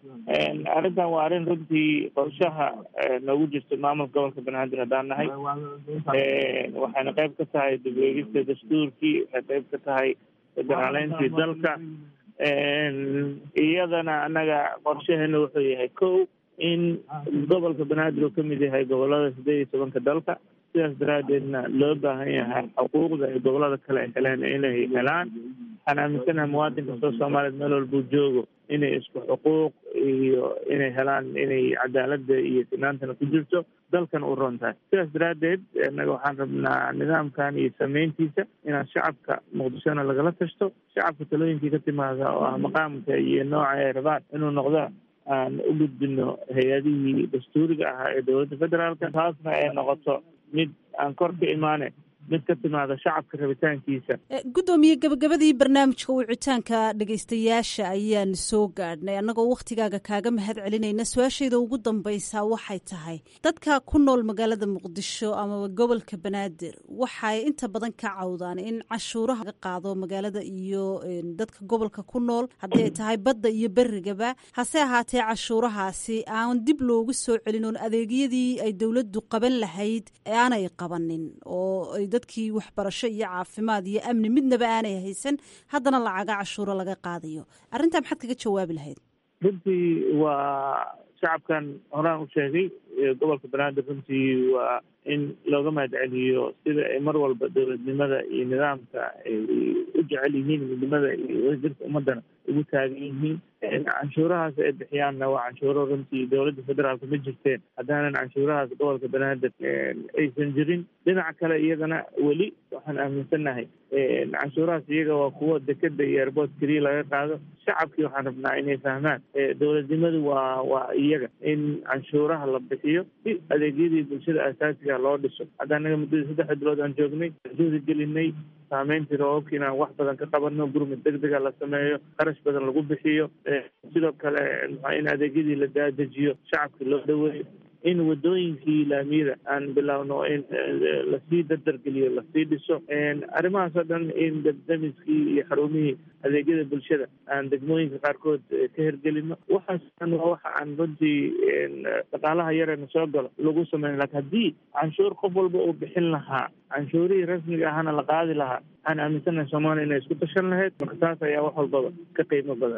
arrintan waa arrin runtii qorshaha noogu jirta maamulka gobolka banaadir haddaan nahay waxayna qayb ka tahay dibweegista dastuurkii waxay qayb ka tahay federaaleyntii dalka iyadana annaga qorshaheena wuxuu yahay ko in gobolka banaadir uu kamid yahay gobolada sideed iyo tobanka dalka sidaas daraadeedna loo baahan yahay xuquuqda ay gobolada kale ay heleen inay helaan waxaan aaminsanaha muwaadin kastoo soomaaliyeed meel walbuu joogo inay isku xuquuq iyo inay helaan inay cadaalada iyo sinaantana ku jirto dalkan u ron tahay sidaas daraadeed annaga waxaan rabnaa nidaamkan iyo sameyntiisa inaan shacabka muqdishona lagala tashto shacabka talooyinkii ka timaada oo ah maqaamka iyo nooca ay rabaan inuu noqdo aan u gudbino hay-adihii dastuuriga ahaa ee dowladda federaalka taasna ay noqoto mid aan kor ka imaane mid ka timaada shacabka rabitaankiisa guddoomiye gabagabadii barnaamijka wicitaanka dhegaystayaasha ayaan soo gaadhnay annagoo wakhtigaaga kaaga mahad celinayna su-aashayda ugu dambaysaa waxay tahay dadka ku nool magaalada muqdisho amaba gobolka banaadir waxay inta badan ka cawdaan in cashuuraha laga qaado magaalada iyo dadka gobolka ku nool haddii ay tahay badda iyo berigaba hase ahaatee cashuurahaasi aan dib loogu soo celin oon adeegyadii ay dowladdu qaban lahayd aanay qabanin oo ay dadkii waxbarasho iyo caafimaad iyo amni midnaba aanay haysan haddana lacaga cashuuro laga qaadayo arrintaa maxaad kaga jawaabi lahayd runtii waa shacabkan horaan u sheegay gobolka banaadir runtii waa in looga mahad celiyo sida ay mar walba dowladnimada iyo nidaamka ay u jecel yihiin midnimada iyo wadajirka ummadana ugu taagan yihiin canshuurahaas ay bixiyaanna waa canshuuro runtii dowladda federaalka ma jirteen haddaanan canshuurahaas gobolka banaadir aysan jirin dhinaca kale iyadana weli waxaan aaminsannahay canshuurahaas iyaga waa kuwo dekeda iyo airboort keliya laga qaado shacabkii waxaan rabnaa inay fahmaan dowladnimadu waa waa iyaga in canshuuraha la bixiyo si adeegyadii bulshada asaasiga loo dhiso hadda anaga muddadii saddex bilood aan joognay juhdi gelinay saameyntii roobabka inaan wax badan ka qabano gurmud deg dega la sameeyo qarash badan lagu bixiyo sidoo kale in adeegyadii la daadejiyo shacabkii loo dhaweeyo in wadooyinkii laamiyada aan bilowno in lasii dardargeliyo lasii dhiso arrimahaas oo dhan in dabdamiskii iyo xarumihii adeegyada bulshada aan degmooyinka qaarkood ka hergelino waxaas dhan waa waxa aan runtii dhaqaalaha yareena soo galo lagu sameyn lakin haddii canshuur qof walba uu bixin lahaa canshuurihii rasmiga ahana la qaadi lahaa waxaan aaminsanahay soomaaliya inay isku tashan lahayd marka taas ayaa wax walbaba ka qiimo badan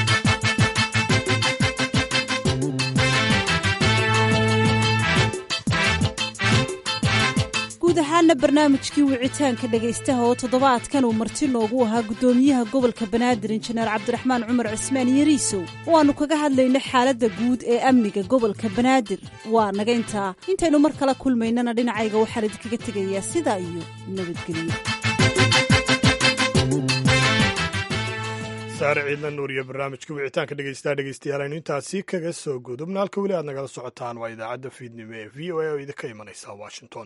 guud ahaana barnaamijkii wicitaanka dhegaystaha oo toddobaadkan uu marti noogu ahaa guddoomiyaha gobolka banaadir injineer cabdiraxmaan cumar cismaan yariisow oo aannu kaga hadlaynay xaaladda guud ee amniga gobolka banaadir waa naga intaa intaynu mar kala kulmaynana dhinacayga waxaan idinkaga tegayaa sidaa iyo nabadgelyo saare ciidla nuur iyo barnaamijka wicitaanka dhegeystaha dhegeystayaal aynu intaasi kaga soo gudubna halka weli aad nagala socotaan waa idaacadda fiidnimo ee v o a oo idinka imanaysa washington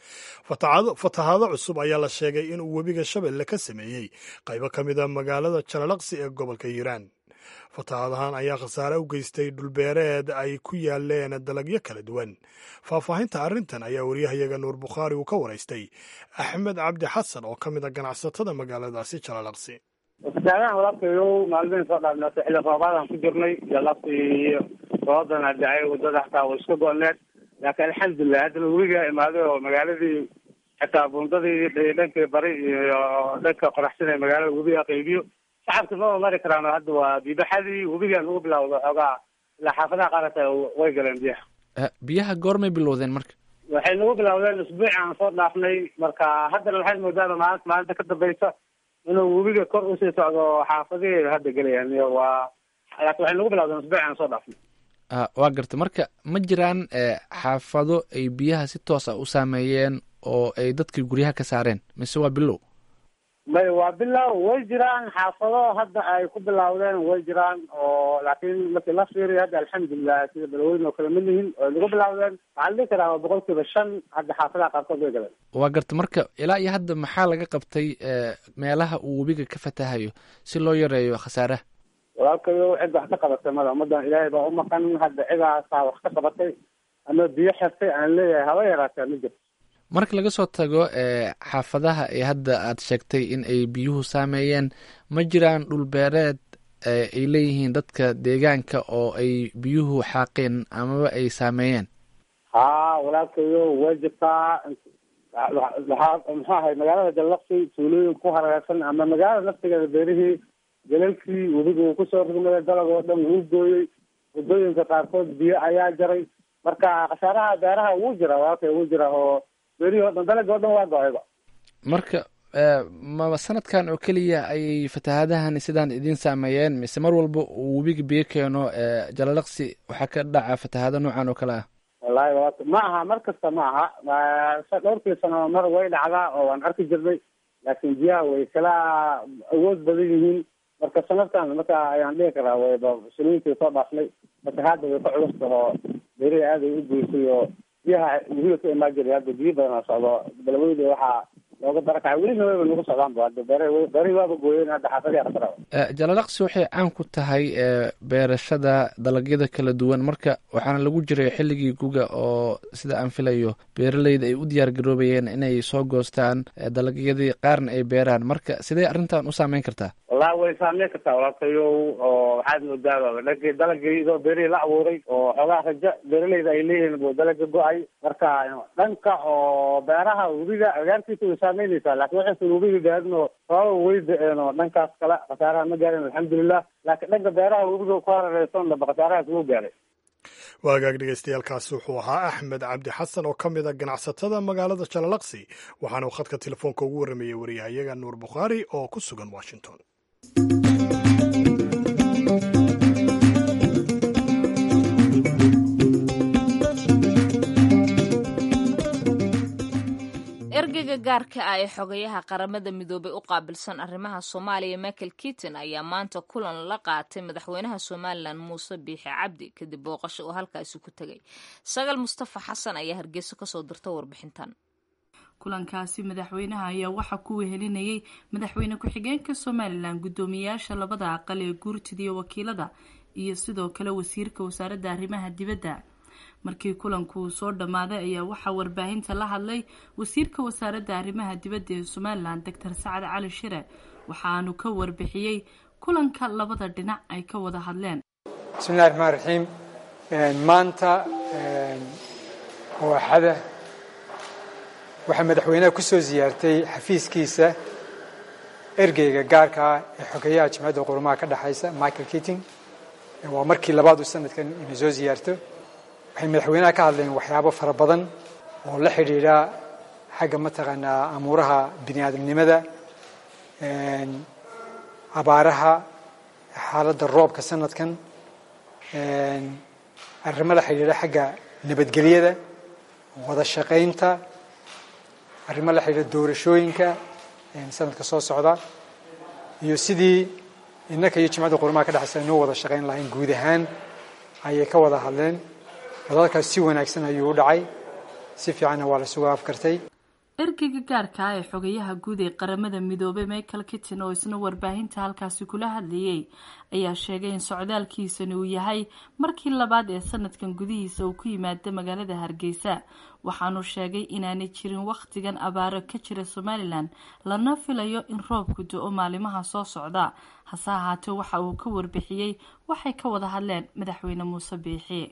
fatahaado cusub ayaa la sheegay inuu webiga shabeelle ka sameeyey qaybo ka mid a magaalada jalalaqsi ee gobolka hiiraan fatahaadahan ayaa khasaare u geystay dhulbeereed ay ku yaaleen dalagyo kala duwan faahfaahinta arrintan ayaa wariyahayaga nuur bukhaari uu ka waraystay axmed cabdi xasan oo ka mid a ganacsatada magaaladaasi jalalaqsi fatahaadahan walaabkayo maalmihin soo dhaafnaatay xilli roobaadaan ku jirnay jalaqsi roobadana dhacay wadada xataa way iska go-need laakiin alxamdulilah haddana webiga imaaday oo magaaladii xitaa buundadii dhankii bari iyo dhanka qoraxsan ee magaalada webiga qaybiyo shacabka ma mari karaan oo hadda waa biibaxadii webigan ugu bilawda xoogaa ilaa xaafadaha qaar hata way galeen biyaha biyaha goormay bilowdeen marka waxay nagu bilawdeen isbuuci aan soo dhaafnay marka haddana waxaad moodaaba maalinta maalinta ka dambaysa inuu webiga kor usii socdo xaafadihii hadda gelayaan iyo waa laakiin waxay nagu bilawdeen isbuuci aan soo dhaafnay waa garta marka ma jiraan xaafado ay biyaha si toos ah u saameeyeen oo ay dadkii guryaha ka saareen mise waa bilow may waa bilow way jiraan xaafado hadda ay ku bilawdeen way jiraan oo laakiin markii la fiiriyo hadda alxamdulilah sida balweyn oo kale ma lihin oo nagu bilawdeen waxaa la dhihi karaa waa boqol kiiba shan hadda xaafadaha qaarkood way galeen waa garta marka ilaa iyo hadda maxaa laga qabtay meelaha uu webiga ka fatahayo si loo yareeyo khasaaraha walaalkayo cid wax ka qabatay mada ummadan ilaahay baa umaqan hadda cidaasaa wax ka qabatay ama biyo xirtay aan leeyahay haba yaraataa ma jirto marka laga soo tago xaafadaha ee hadda aad sheegtay in ay biyuhu saameeyeen ma jiraan dhulbeereed ay leeyihiin dadka deegaanka oo ay biyuhu xaaqeen amaba ay saameeyeen ha walaalkayo way jirtaa waxaa muxuu ahay magaalada jallaqsi tuulooyin ku hareersan ama magaalada naftigeeda beerihii galalkii webiga uu kusoo rugmaday dalag oo dhan wuu gooyey waddooyinka qaarkood biyo ayaa jaray marka khasaaraha beeraha wuu jira walaalkay wuu jira oo beerihii o dhan dalagii o dhan waa go-ayba marka ma sanadkan oo keliya ayay fatahaadahan sidaan idin saameeyeen mise mar walba uu webiga biyo keeno jalalaqsi waxaa ka dhaca fatahaado noocan oo kale ah wallahi walaalka ma aha mar kasta ma aha dhowrkii sano mar way dhacdaa oo waan arki jirnay laakiin biyaha way kala awood badan yihiin marka sanadkan marka ayaan dhihi karaa wayba siniintii soo dhaafnay fatahaadda way ka culusta oo beerihi aad ay u goysay oo biyaha webiga ka imaan jiray hadda biyo badanaa socdo balweyda waxaa looga barakacay welina wayba nagu socdaan ba hadda beere beerihii waaba gooyeen hadda xaafadii khasara jalalaqsi waxay caan ku tahay beerashada dalagyada kala duwan marka waxaana lagu jiray xilligii guga oo sida aan filayo beeraleyda ay u diyaar garoobayeen inay soo goostaan dalagyadii qaarna ay beeraan marka sidee arrintan u saameyn kartaa wallahi way saameyn kartaa walaalkayo oo waxaad moodaa dhankii dalagii idoo beerihii la abuuray oo xoogaa raja beeraleyda ay leeyihiin buu dalaga go-ay marka dhanka oo beeraha webiga agaarkiisa way saameynaysaa laakiin waxaysan webiga gaarin oo sababa way da-een oo dhankaas kale khasaaraha ma gaarin alxamdulilah laakiin dhanka beeraha webiga ku harareysan dhaba khasaarahaas wuu gaaray waagaag dhegeystayaaalkaasi wuxuu ahaa axmed cabdi xasan oo ka mid a ganacsatada magaalada jalalaqsi waxaana uu khadka telefoonka ugu warramayey wariyahayaga nuur bukhaari oo ku sugan washington ergeyga gaarka ah ee xogayaha qaramada midoobay u qaabilsan arrimaha soomaaliya michael kiton ayaa maanta kulan la qaatay madaxweynaha somalilan muuse biixi cabdi kadib booqasho uu halkaasi ku tegay sagal mustafa xasan ayaa hargeyso kasoo dirta warbixintan kulankaasi madaxweynaha ayaa waxaa ku wehelinayay madaxweyne ku-xigeenka somalilan guddoomiyayaasha labada aqal ee guurtida iyo wakiilada iyo sidoo kale wasiirka wasaaradda arrimaha dibadda markii kulanku soo dhammaaday ayaa waxaa warbaahinta la hadlay wasiirka wasaaradda arrimaha dibadda ee somalilan doctor sacad cali shire waxaanu ka warbixiyey kulanka labada dhinac ay ka wada hadleen bismillahi raxmaan raxiim maanta waaxada waxaa madaxweynaha ku soo siyaartay xafiiskiisa ergeyga gaarka ah ee xogeyaha jimcadda qurumaha ka dhexaysa michael kitting waa markii labaad uu sanadkan ina soo siyaarto waxay madaxweynaha ka hadleen waxyaabo fara badan oo la xidhiidha xagga mataqaanaa amuuraha bini aadamnimada abaaraha xaaladda roobka sanadkan arrimo la xidhiidha xagga nabadgelyada wada shaqaynta arrimo la xidhiidha doorashooyinka sanadka soo socda iyo sidii innaka iyo jimcadda qurumaha ka dhexaysa inuu wada shaqayn lahayn guud ahaan ayay ka wada hadleen wadalkaas si wanaagsan ayuu u dhacay si fiicanna waa la isugu afkartay ergeyga gaarka ah ee xogayaha guud ee qaramada midoobay michael kitton oo isna warbaahinta halkaasi kula hadlayay ayaa sheegay in socdaalkiisani uu yahay markii labaad ee sanadkan gudihiisa uu ku yimaado magaalada hargeysa waxaanu sheegay inaanay jirin wakhtigan abaaro ka jira somalilan lana filayo in roobku do-o maalimaha soo socda hase ahaatee waxa uu ka warbixiyey waxay ka wada hadleen madaxweyne muuse biixi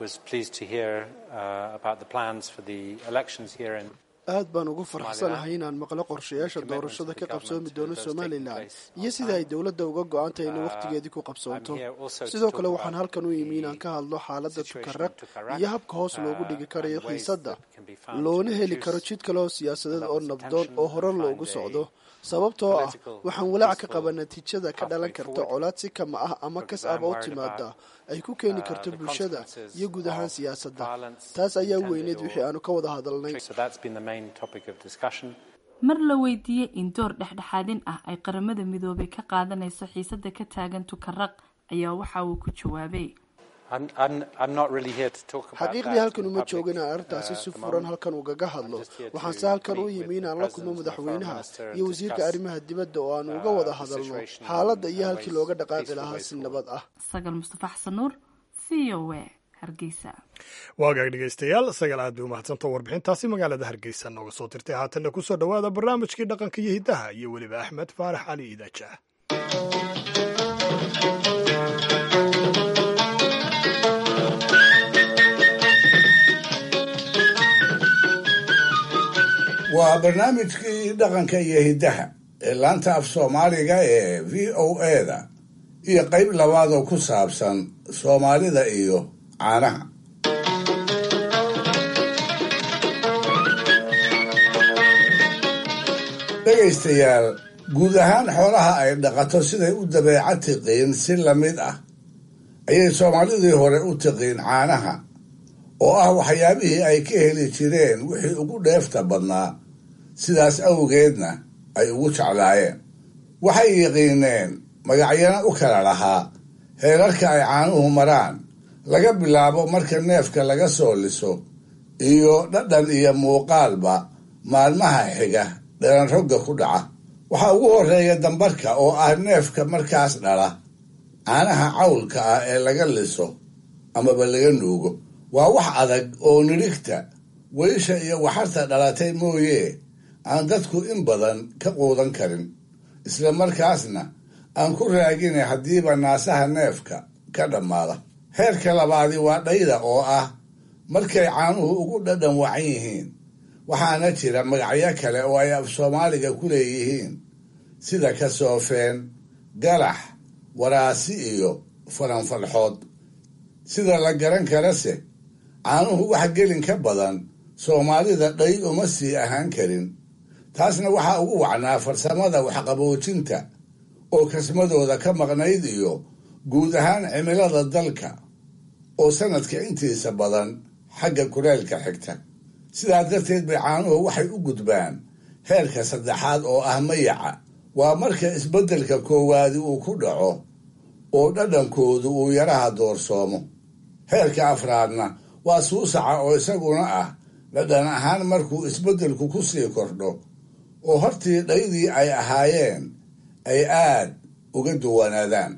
aad baan ugu faraxsanahay inaan maqlo qorshayaasha doorashada ka qabsoomi doono somalilan iyo sida ay dowladda uga go-antahay inay wakhtigeedii ku qabsoonto sidoo kale waxaan halkan u yimi inaan ka hadlo xaaladda tukaraq iyo habka hoos loogu dhigi karayo xiisadda loona heli karo jid kale oo siyaasadeed oo nabdoon oo hore loogu socdo sababtoo ah waxaan walaac ka qaba natiijada ka dhalan karta colaad si kama ah ama kas aba u timaada ay ku keeni karto bulshada iyo guud ahaan siyaasadda taas ayaa weyneed wixii aanu ka wada hadalnay mar la weydiiyey in door dhexdhexaadin ah ay qaramada midoobay ka qaadanayso xiisada ka taagan tukaraq ayaa waxa uu ku jawaabay xaqiiqdii halkan uma joogo inaan arrintaasi si furan halkan ugaga hadlo waxaanse halkan u yimi inaan la kulmo madaxweynaha iyo wasiirka arrimaha dibadda oo aan uga wada hadalno xaaladda iyo halkii looga dhaqaaqi lahaa si nabad ah sagal mustafa xasan nuur v o a hargeysa waagaag dhegaystayaal sagal aad bay u mahadsantao warbixintaasi magaalada hargeysa nooga soo dirtay haatanna ku soo dhowaada barnaamijkii dhaqanka iyo hiddaha iyo weliba axmed faarax cali iidaaja waa barnaamijkii dhaqanka iyo hiddaha ee laanta af soomaaliga ee v o eda iyo qayb labaad oo ku saabsan soomaalida iyo caanaha dhegaystayaal guud ahaan xoolaha ay dhaqato siday u dabeeca tiqiin si la mid ah ayay soomaalidii hore u tiqiin caanaha oo ah waxyaabihii ay ka heli jireen wixii ugu dheefta badnaa sidaas awgeedna ay ugu jeclaayeen waxay yiqiineen magacyana u kala lahaa heerarka ay caanuhu maraan laga bilaabo marka neefka laga soo liso iyo dhadhan iyo muuqaalba maalmaha xiga dhalan rogga ku dhaca waxaa ugu horreeya dambarka oo ah neefka markaas dhala caanaha cawlka ah ee laga liso amaba laga nuugo waa wax adag oo nidhigta weysha iyo waxarta dhalatay mooye aan dadku in badan ka quudan karin isla markaasna aan ku raagina haddiiba naasaha neefka ka dhammaada heerka labaadi waa dhayda oo ah markay caanuhu ugu dhadhan wacan yihiin waxaana jira magacyo kale oo ay af soomaaliga ku leeyihiin sida kasoofeen galax waraasi iyo faranfalxood sida la garan karase caanuhu wax gelin ka badan soomaalida dhay uma sii ahaan karin taasna waxaa ugu wacnaa farsamada waxqaboojinta oo kasmadooda ka maqnayd iyo guud ahaan cimilada dalka oo sanadka intiisa badan xagga kuleelka xigta sidaa darteed bay caanuhu waxay u gudbaan heerka saddexaad oo ah mayaca waa marka isbeddelka koowaadi uu ku dhaco oo dhadhankoodu uu yaraha doorsoomo heerka afraadna waa suusaca oo isaguna ah dhadhan ahaan markuu isbeddelku ku sii kordho oo hortii dhaydii ay ahaayeen ay aad uga duwanaadaan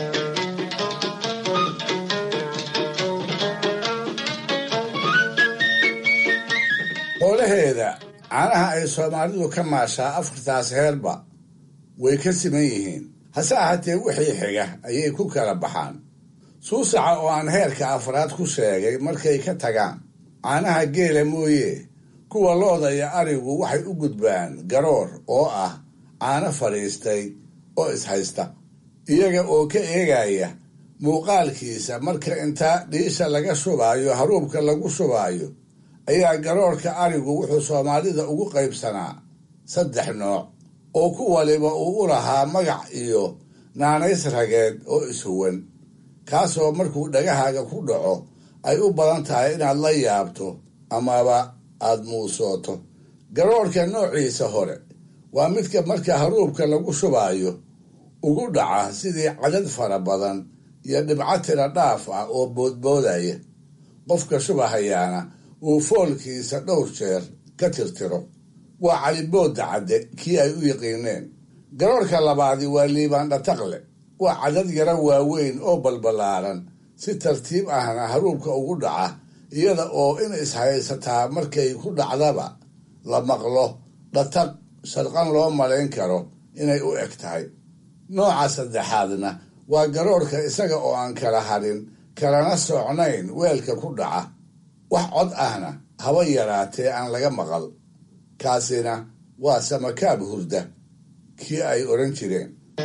xoolaheeda caanaha ay soomaalidu ka maashaa afartaas heerba way ka siman yihiin hase ahaatee wixii xiga ayay ku kala baxaan suusaca oo aan heerka afraad ku sheegay markay ka tagaan caanaha geela mooye kuwa looda iyo arigu waxay u gudbaan garoor oo ah caano fadhiistay oo ishaysta iyaga oo ka eegaya muuqaalkiisa marka intaa dhiisha laga shubaayo haruubka lagu shubaayo ayaa garoorka arigu wuxuu soomaalida ugu qaybsanaa saddex nooc oo ku waliba uu u lahaa magac iyo naanays rageed oo ishuwan kaasoo markuu dhagahaaga ku dhaco ay u badan tahay inaad la yaabto amaba aad muusooto garoorka noociisa hore waa midka marka haruubka lagu shubaayo ugu dhaca sidii cadad fara badan iyo dhibco tira dhaaf ah oo boodboodaya qofka shubahayaana uu foolkiisa dhowr jeer ka tirtiro waa caliboodda cadde kii ay u yiqiineen garoorka labaadi waa liibaandhataqle waa cadad yaro waaweyn oo balballaaran si tartiib ahna haruubka ugu dhaca iyada oo in ishaysataa markay ku dhacdaba la maqlo dhataq sharqan loo malayn karo inay u eg tahay nooca saddexaadna waa garoorka isaga oo aan kala harin kalana socnayn weelka ku dhaca wax cod ahna haba yaraatee aan laga maqal kaasina waa samakaab hurda kii ay odhan jireen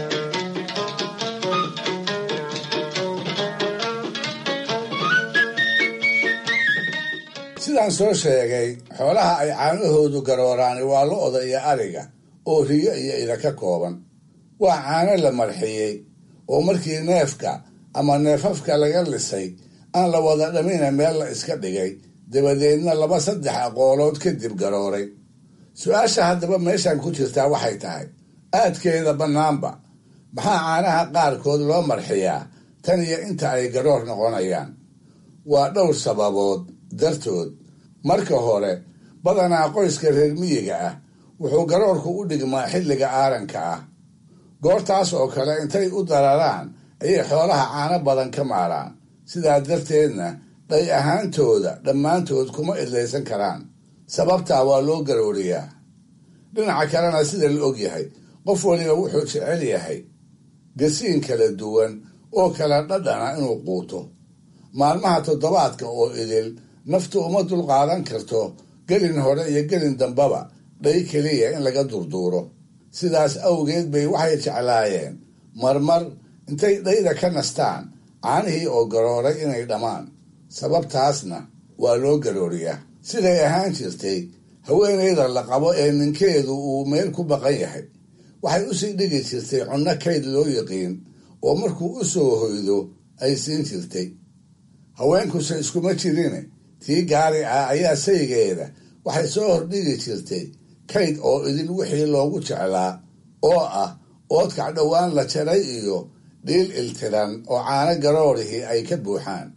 sidaan soo sheegay xoolaha ay caanahoodu garooraani waa lo-da iyo ariga oo riyo iyo ida ka kooban waa caano la marxiyey oo markii neefka ama neefafka laga lisay aan la wada dhamina meel la iska dhigay dabadeedna laba saddex aqoolood kadib garooray su-aasha haddaba meeshan ku jirtaa waxay tahay aadkeeda bannaanba maxaa caanaha qaarkood loo marxiyaa tan iyo inta ay garoor noqonayaan waa dhowr sababood dartood marka hore badanaa qoyska reer miyiga ah wuxuu garoorku u dhigmaa xilliga aaranka ah goortaas oo kale intay u dararaan ayay xoolaha caano badan ka maaraan sidaa darteedna dhay ahaantooda dhammaantood kuma idlaysan karaan sababtaa waa loo garooriyaa dhinaca kalena sida la og yahay qof waliba wuxuu jecel yahay gasiin kala duwan oo kala dhadhana inuu quuto maalmaha toddobaadka oo idil naftu uma dulqaadan karto gelin hore iyo gelin dambaba dhay keliya in laga durduuro sidaas awgeed bay waxay jeclaayeen marmar intay dhayda ka nastaan caanihii oo garooray inay dhammaan sababtaasna waa loo garooriyaa siday ahaan jirtay haweenayda la qabo ee ninkeedu uu meel ku baqan yahay waxay usii dhigi jirtay cunno kayd loo yiqiin oo markuu u soo hoydo ay siin jirtay haweenkuse iskuma jirine tii gaari ah ayaa saygeeda waxay soo hordhigi jirtay kayd oo idin wixii loogu jeclaa oo ah oodkac dhowaan la jaray iyo dhiil iltiran oo caano garoorihii ay ka buuxaan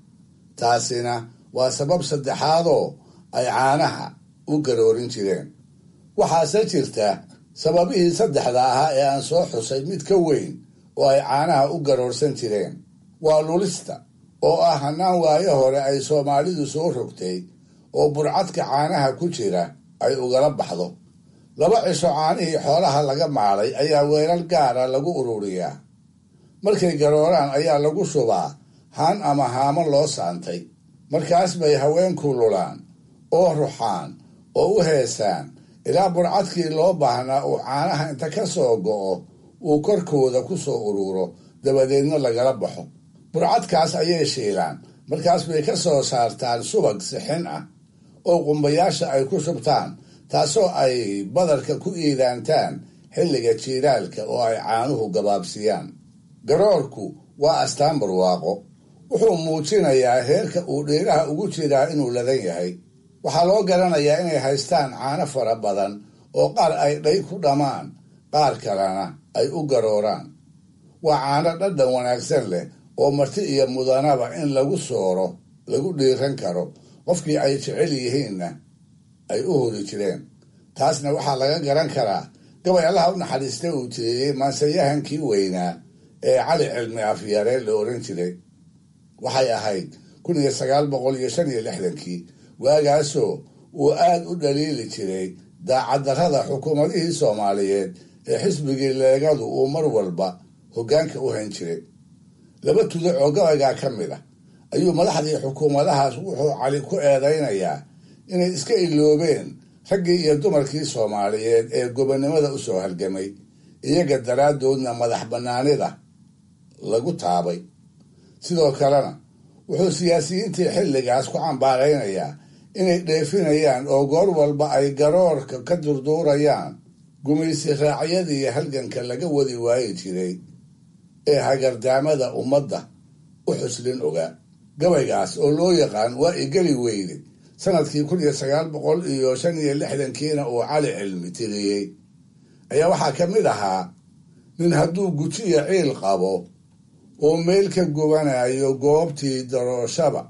taasina waa sabab saddexaadoo ay caanaha u garoorin jireen waxaase jirta sababihii saddexda ahaa ee aan soo xusay mid ka weyn oo ay caanaha u garoorsan jireen waa lulista oo ah hannaan waayo hore ay soomaalidu soo rogtay oo burcadka caanaha ku jira ay ugala baxdo laba cisho caanihii xoolaha laga maalay ayaa weelal gaara lagu ururiyaa markay garooraan ayaa lagu shubaa haan ama haamo loo saantay markaas bay haweenku lulaan oo ruxaan oo u heesaan ilaa burcadkii loo baahnaa uu caanaha inta ka soo go'o uu korkooda ku soo ururo dabadeedna lagala baxo burcadkaas ayay shiilaan markaas bay ka soo saartaan subag sixin ah oo qumbayaasha ay ku shubtaan taasoo ay badarka ku iidaantaan xilliga jiiraalka oo ay caanuhu gabaabsiyaan garoorku waa astaan barwaaqo wuxuu muujinayaa heerka uu dhiiraha ugu jiraa inuu ladan yahay waxaa loo garanayaa inay haystaan caano fara badan oo qaar ay dhay ku dhammaan qaar kalena ay u garooraan waa caano dhadhan wanaagsan leh oo marti iyo mudanaba in lagu sooro lagu dhiiran karo qofkii ay jecel yihiinna ay u hori jireen taasna waxaa laga garan karaa gabay allaha u naxariista uu tiriyey maansayahankii weynaa ee cali cilmi afyare la oran jiray waxay ahayd kun iyo sagaal boqol iyo shan iyo lixdankii waagaasoo uu aad u dhaliili jiray daacaddarrada xukuumadihii soomaaliyeed ee xisbigii leegadu uu mar walba hoggaanka u hayn jiray laba tudac oo gabaygaa ka mid ah ayuu madaxdii xukuumadahaas wuxuu cali ku eedaynayaa inay iska iloobeen raggii iyo dumarkii soomaaliyeed ee gobonnimada u soo halgamay iyaga daraaddoodna madax bannaanida lagu taabay sidoo kalena wuxuu siyaasiyiintii xilligaas ku cambaaraynayaa inay dheefinayaan oo goor walba ay garoorka ka durduurayaan gumaysi raacyadii halganka laga wadi waayi jiray ee hagardaamada ummadda u xuslin ogaa gabaygaas oo loo yaqaan waa igeli weyne sanadkii kun iyo sagaal boqol iyo shan iyo lixdankiina uu cali cilmi tiriyey ayaa waxaa ka mid ahaa nin hadduu gujiya ciil qabo oo meel ka gubanayo goobtii darooshaba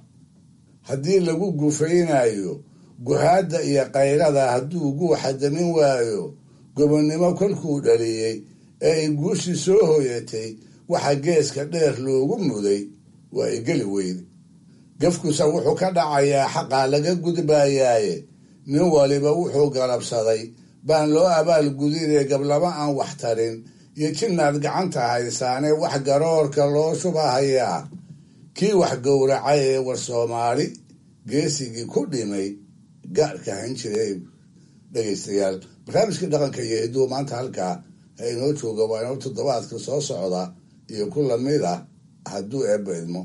haddii lagu gufaynayo guhaadda iyo kayrada hadduu guuxa damin waayo gobonnimo kolkuu dhaliyey ee ay guushii soo hoyatay waxa geeska dheer loogu muday waa igeli weyne gafkusa wuxuu ka dhacayaa xaqaa laga gudbayaaye nin waliba wuxuu galabsaday baan loo abaal gudinee gablama aan wax tarin iyo jinnaad gacanta haysaane wax garoorka loo shubahayaa kii wax gowracay ee war soomaali geesigii ku dhimay gaarka han jiray dhegaystayaal barnaamijkii dhaqanka iyo hidduu maanta halkaa ha inoo jooga waa inoo toddobaadka soo socda iyo ku lamid ah hadduu eebba idmo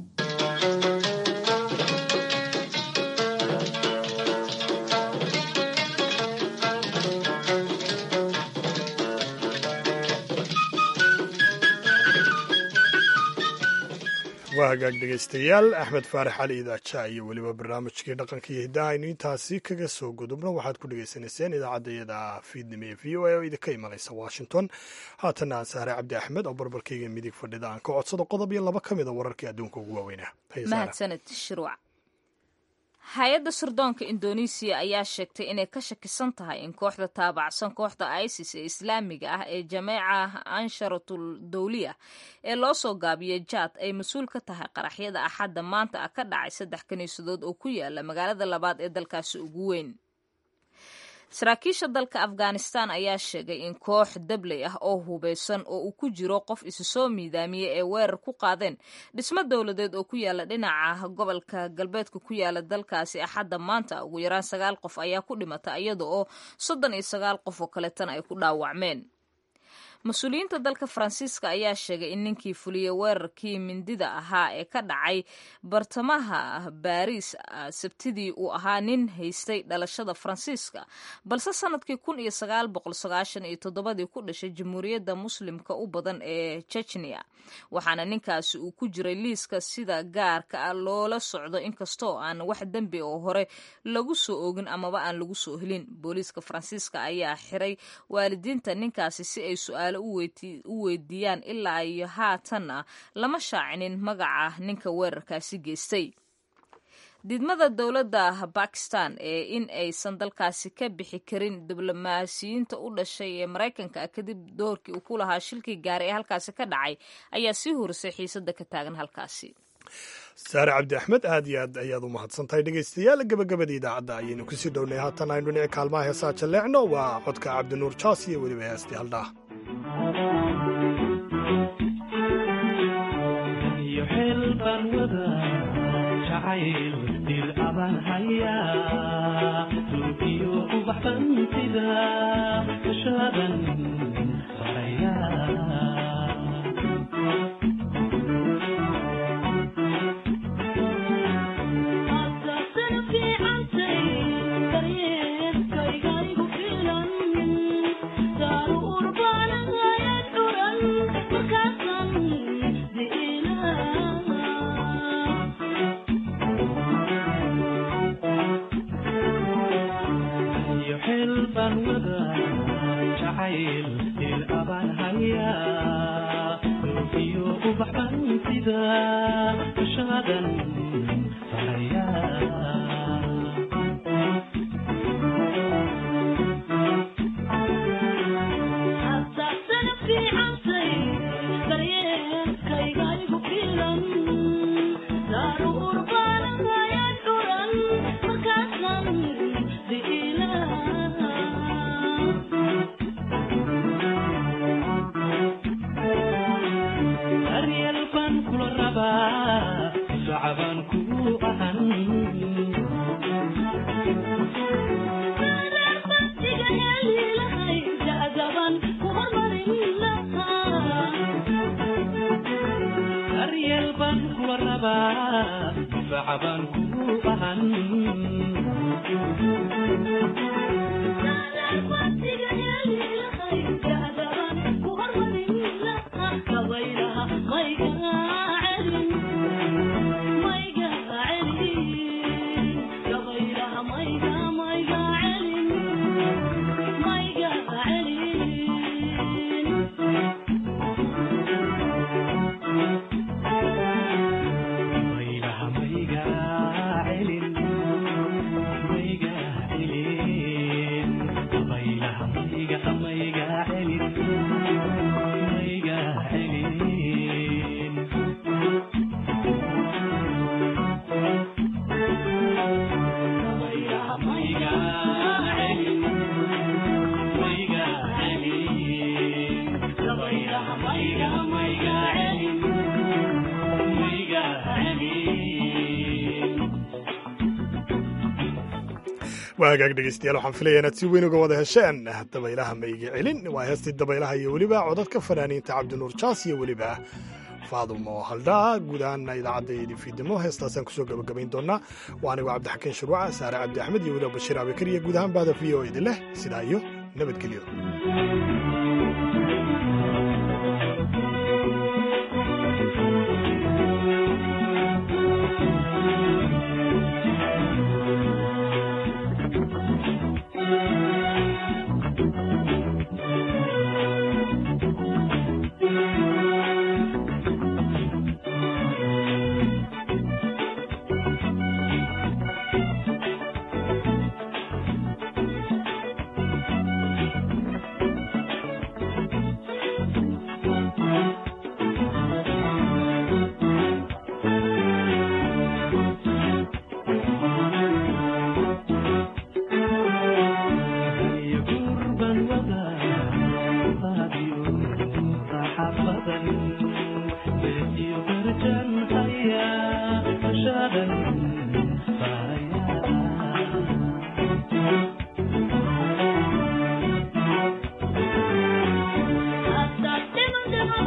waa hagaag dhegaystayaal axmed faarax cali idaaja iyo weliba barnaamijkii dhaqanka iyo hiddaha aynu intaasi kaga soo gudubno waxaad ku dhagaysanayseen idaacaddayada fiidnimo ee v o a oo idinka imanaysa washington haatana aan sahre cabdi axmed oo barbarkayga midig fadhida aan ka codsado qodob iyo laba ka mid a wararkii adduunka ugu waaweynaa mahadsaned shirwac hay-adda sirdoonka indonesiya ayaa sheegtay inay ka shakisan tahay in kooxda taabacsan kooxda isis ee islaamiga ah ee jameeca ansharatul dawliya ee loo soo gaabiyey jaad ay mas-uul ka tahay qaraxyada axadda maanta ah ka dhacay saddex kiniisadood oo ku yaala magaalada labaad ee dalkaasi ugu weyn saraakiisha dalka afghanistan ayaa sheegay in koox dabley ah oo hubeysan oo uu ku jiro qof isu soo miidaamiyey ee weerar ku qaadeen dhismo dowladeed oo ku yaala dhinaca gobolka galbeedka ku yaala dalkaasi axadda maanta ugu yaraan sagaal qof ayaa ku dhimata iyada oo soddon iyo sagaal qof oo kaleetana ay ku dhaawacmeen mas-uuliyiinta dalka faransiiska ayaa sheegay in ninkii fuliyey weerarkii mindida ahaa ee ka dhacay bartamaha baariis sabtidii uu ahaa nin haystay dhalashada faransiiska balse sanadkii kun iyo sagaal boqol sagaashan iyo toddobadii ku dhashay jamhuuriyadda muslimka u badan ee jechnia waxaana ninkaasi uu ku jiray liiska sida gaarka ah loola socdo inkastoo aan wax dembi oo hore lagu soo oogin amaba aan lagu soo helin booliiska faransiiska ayaa xiray waalidiinta ninkaasi si ay su-aal u weydiiyaan ilaa iyo haatanna lama shaacinin magaca ninka weerarkaasi geystay diidmada dowladda bakistan ee in aysan dalkaasi ka bixi karin diblomaasiyiinta u dhashay ee maraykanka kadib doorkii uu ku lahaa shilkii gaari ee halkaasi ka dhacay ayaa sii horisay xiisada ka taagan halkaasi saare cabdi axmed aad iyo aad ayaad u mahadsantahay dhegaystayaal gabagabada idaacadda ayaynu kusii dhownay haatan aynu dhinaci kaalmaha heesaa jalleecno waa codka cabdinuur jaas iyo weliba heestii haldhaah waa hagaag dhegeystayaal waxaan filaya inaad si weyn uga wada hesheen dabaylaha maiga celin waa heestii dabaylaha iyo weliba codadka fanaaniinta cabdinuur jaas iyo weliba faadumo haldhaa guud ahaana idaacadda idin fiidimo heestaasaan kusoo gabagabayn doonaa waa anigu cabdixakiin shuruuca saare cabdi axmed iyo weliba bashiir abikar iyo guud ahaan bahda v o idin leh sidaa iyo nabadgelyo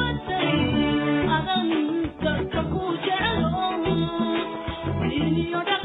You're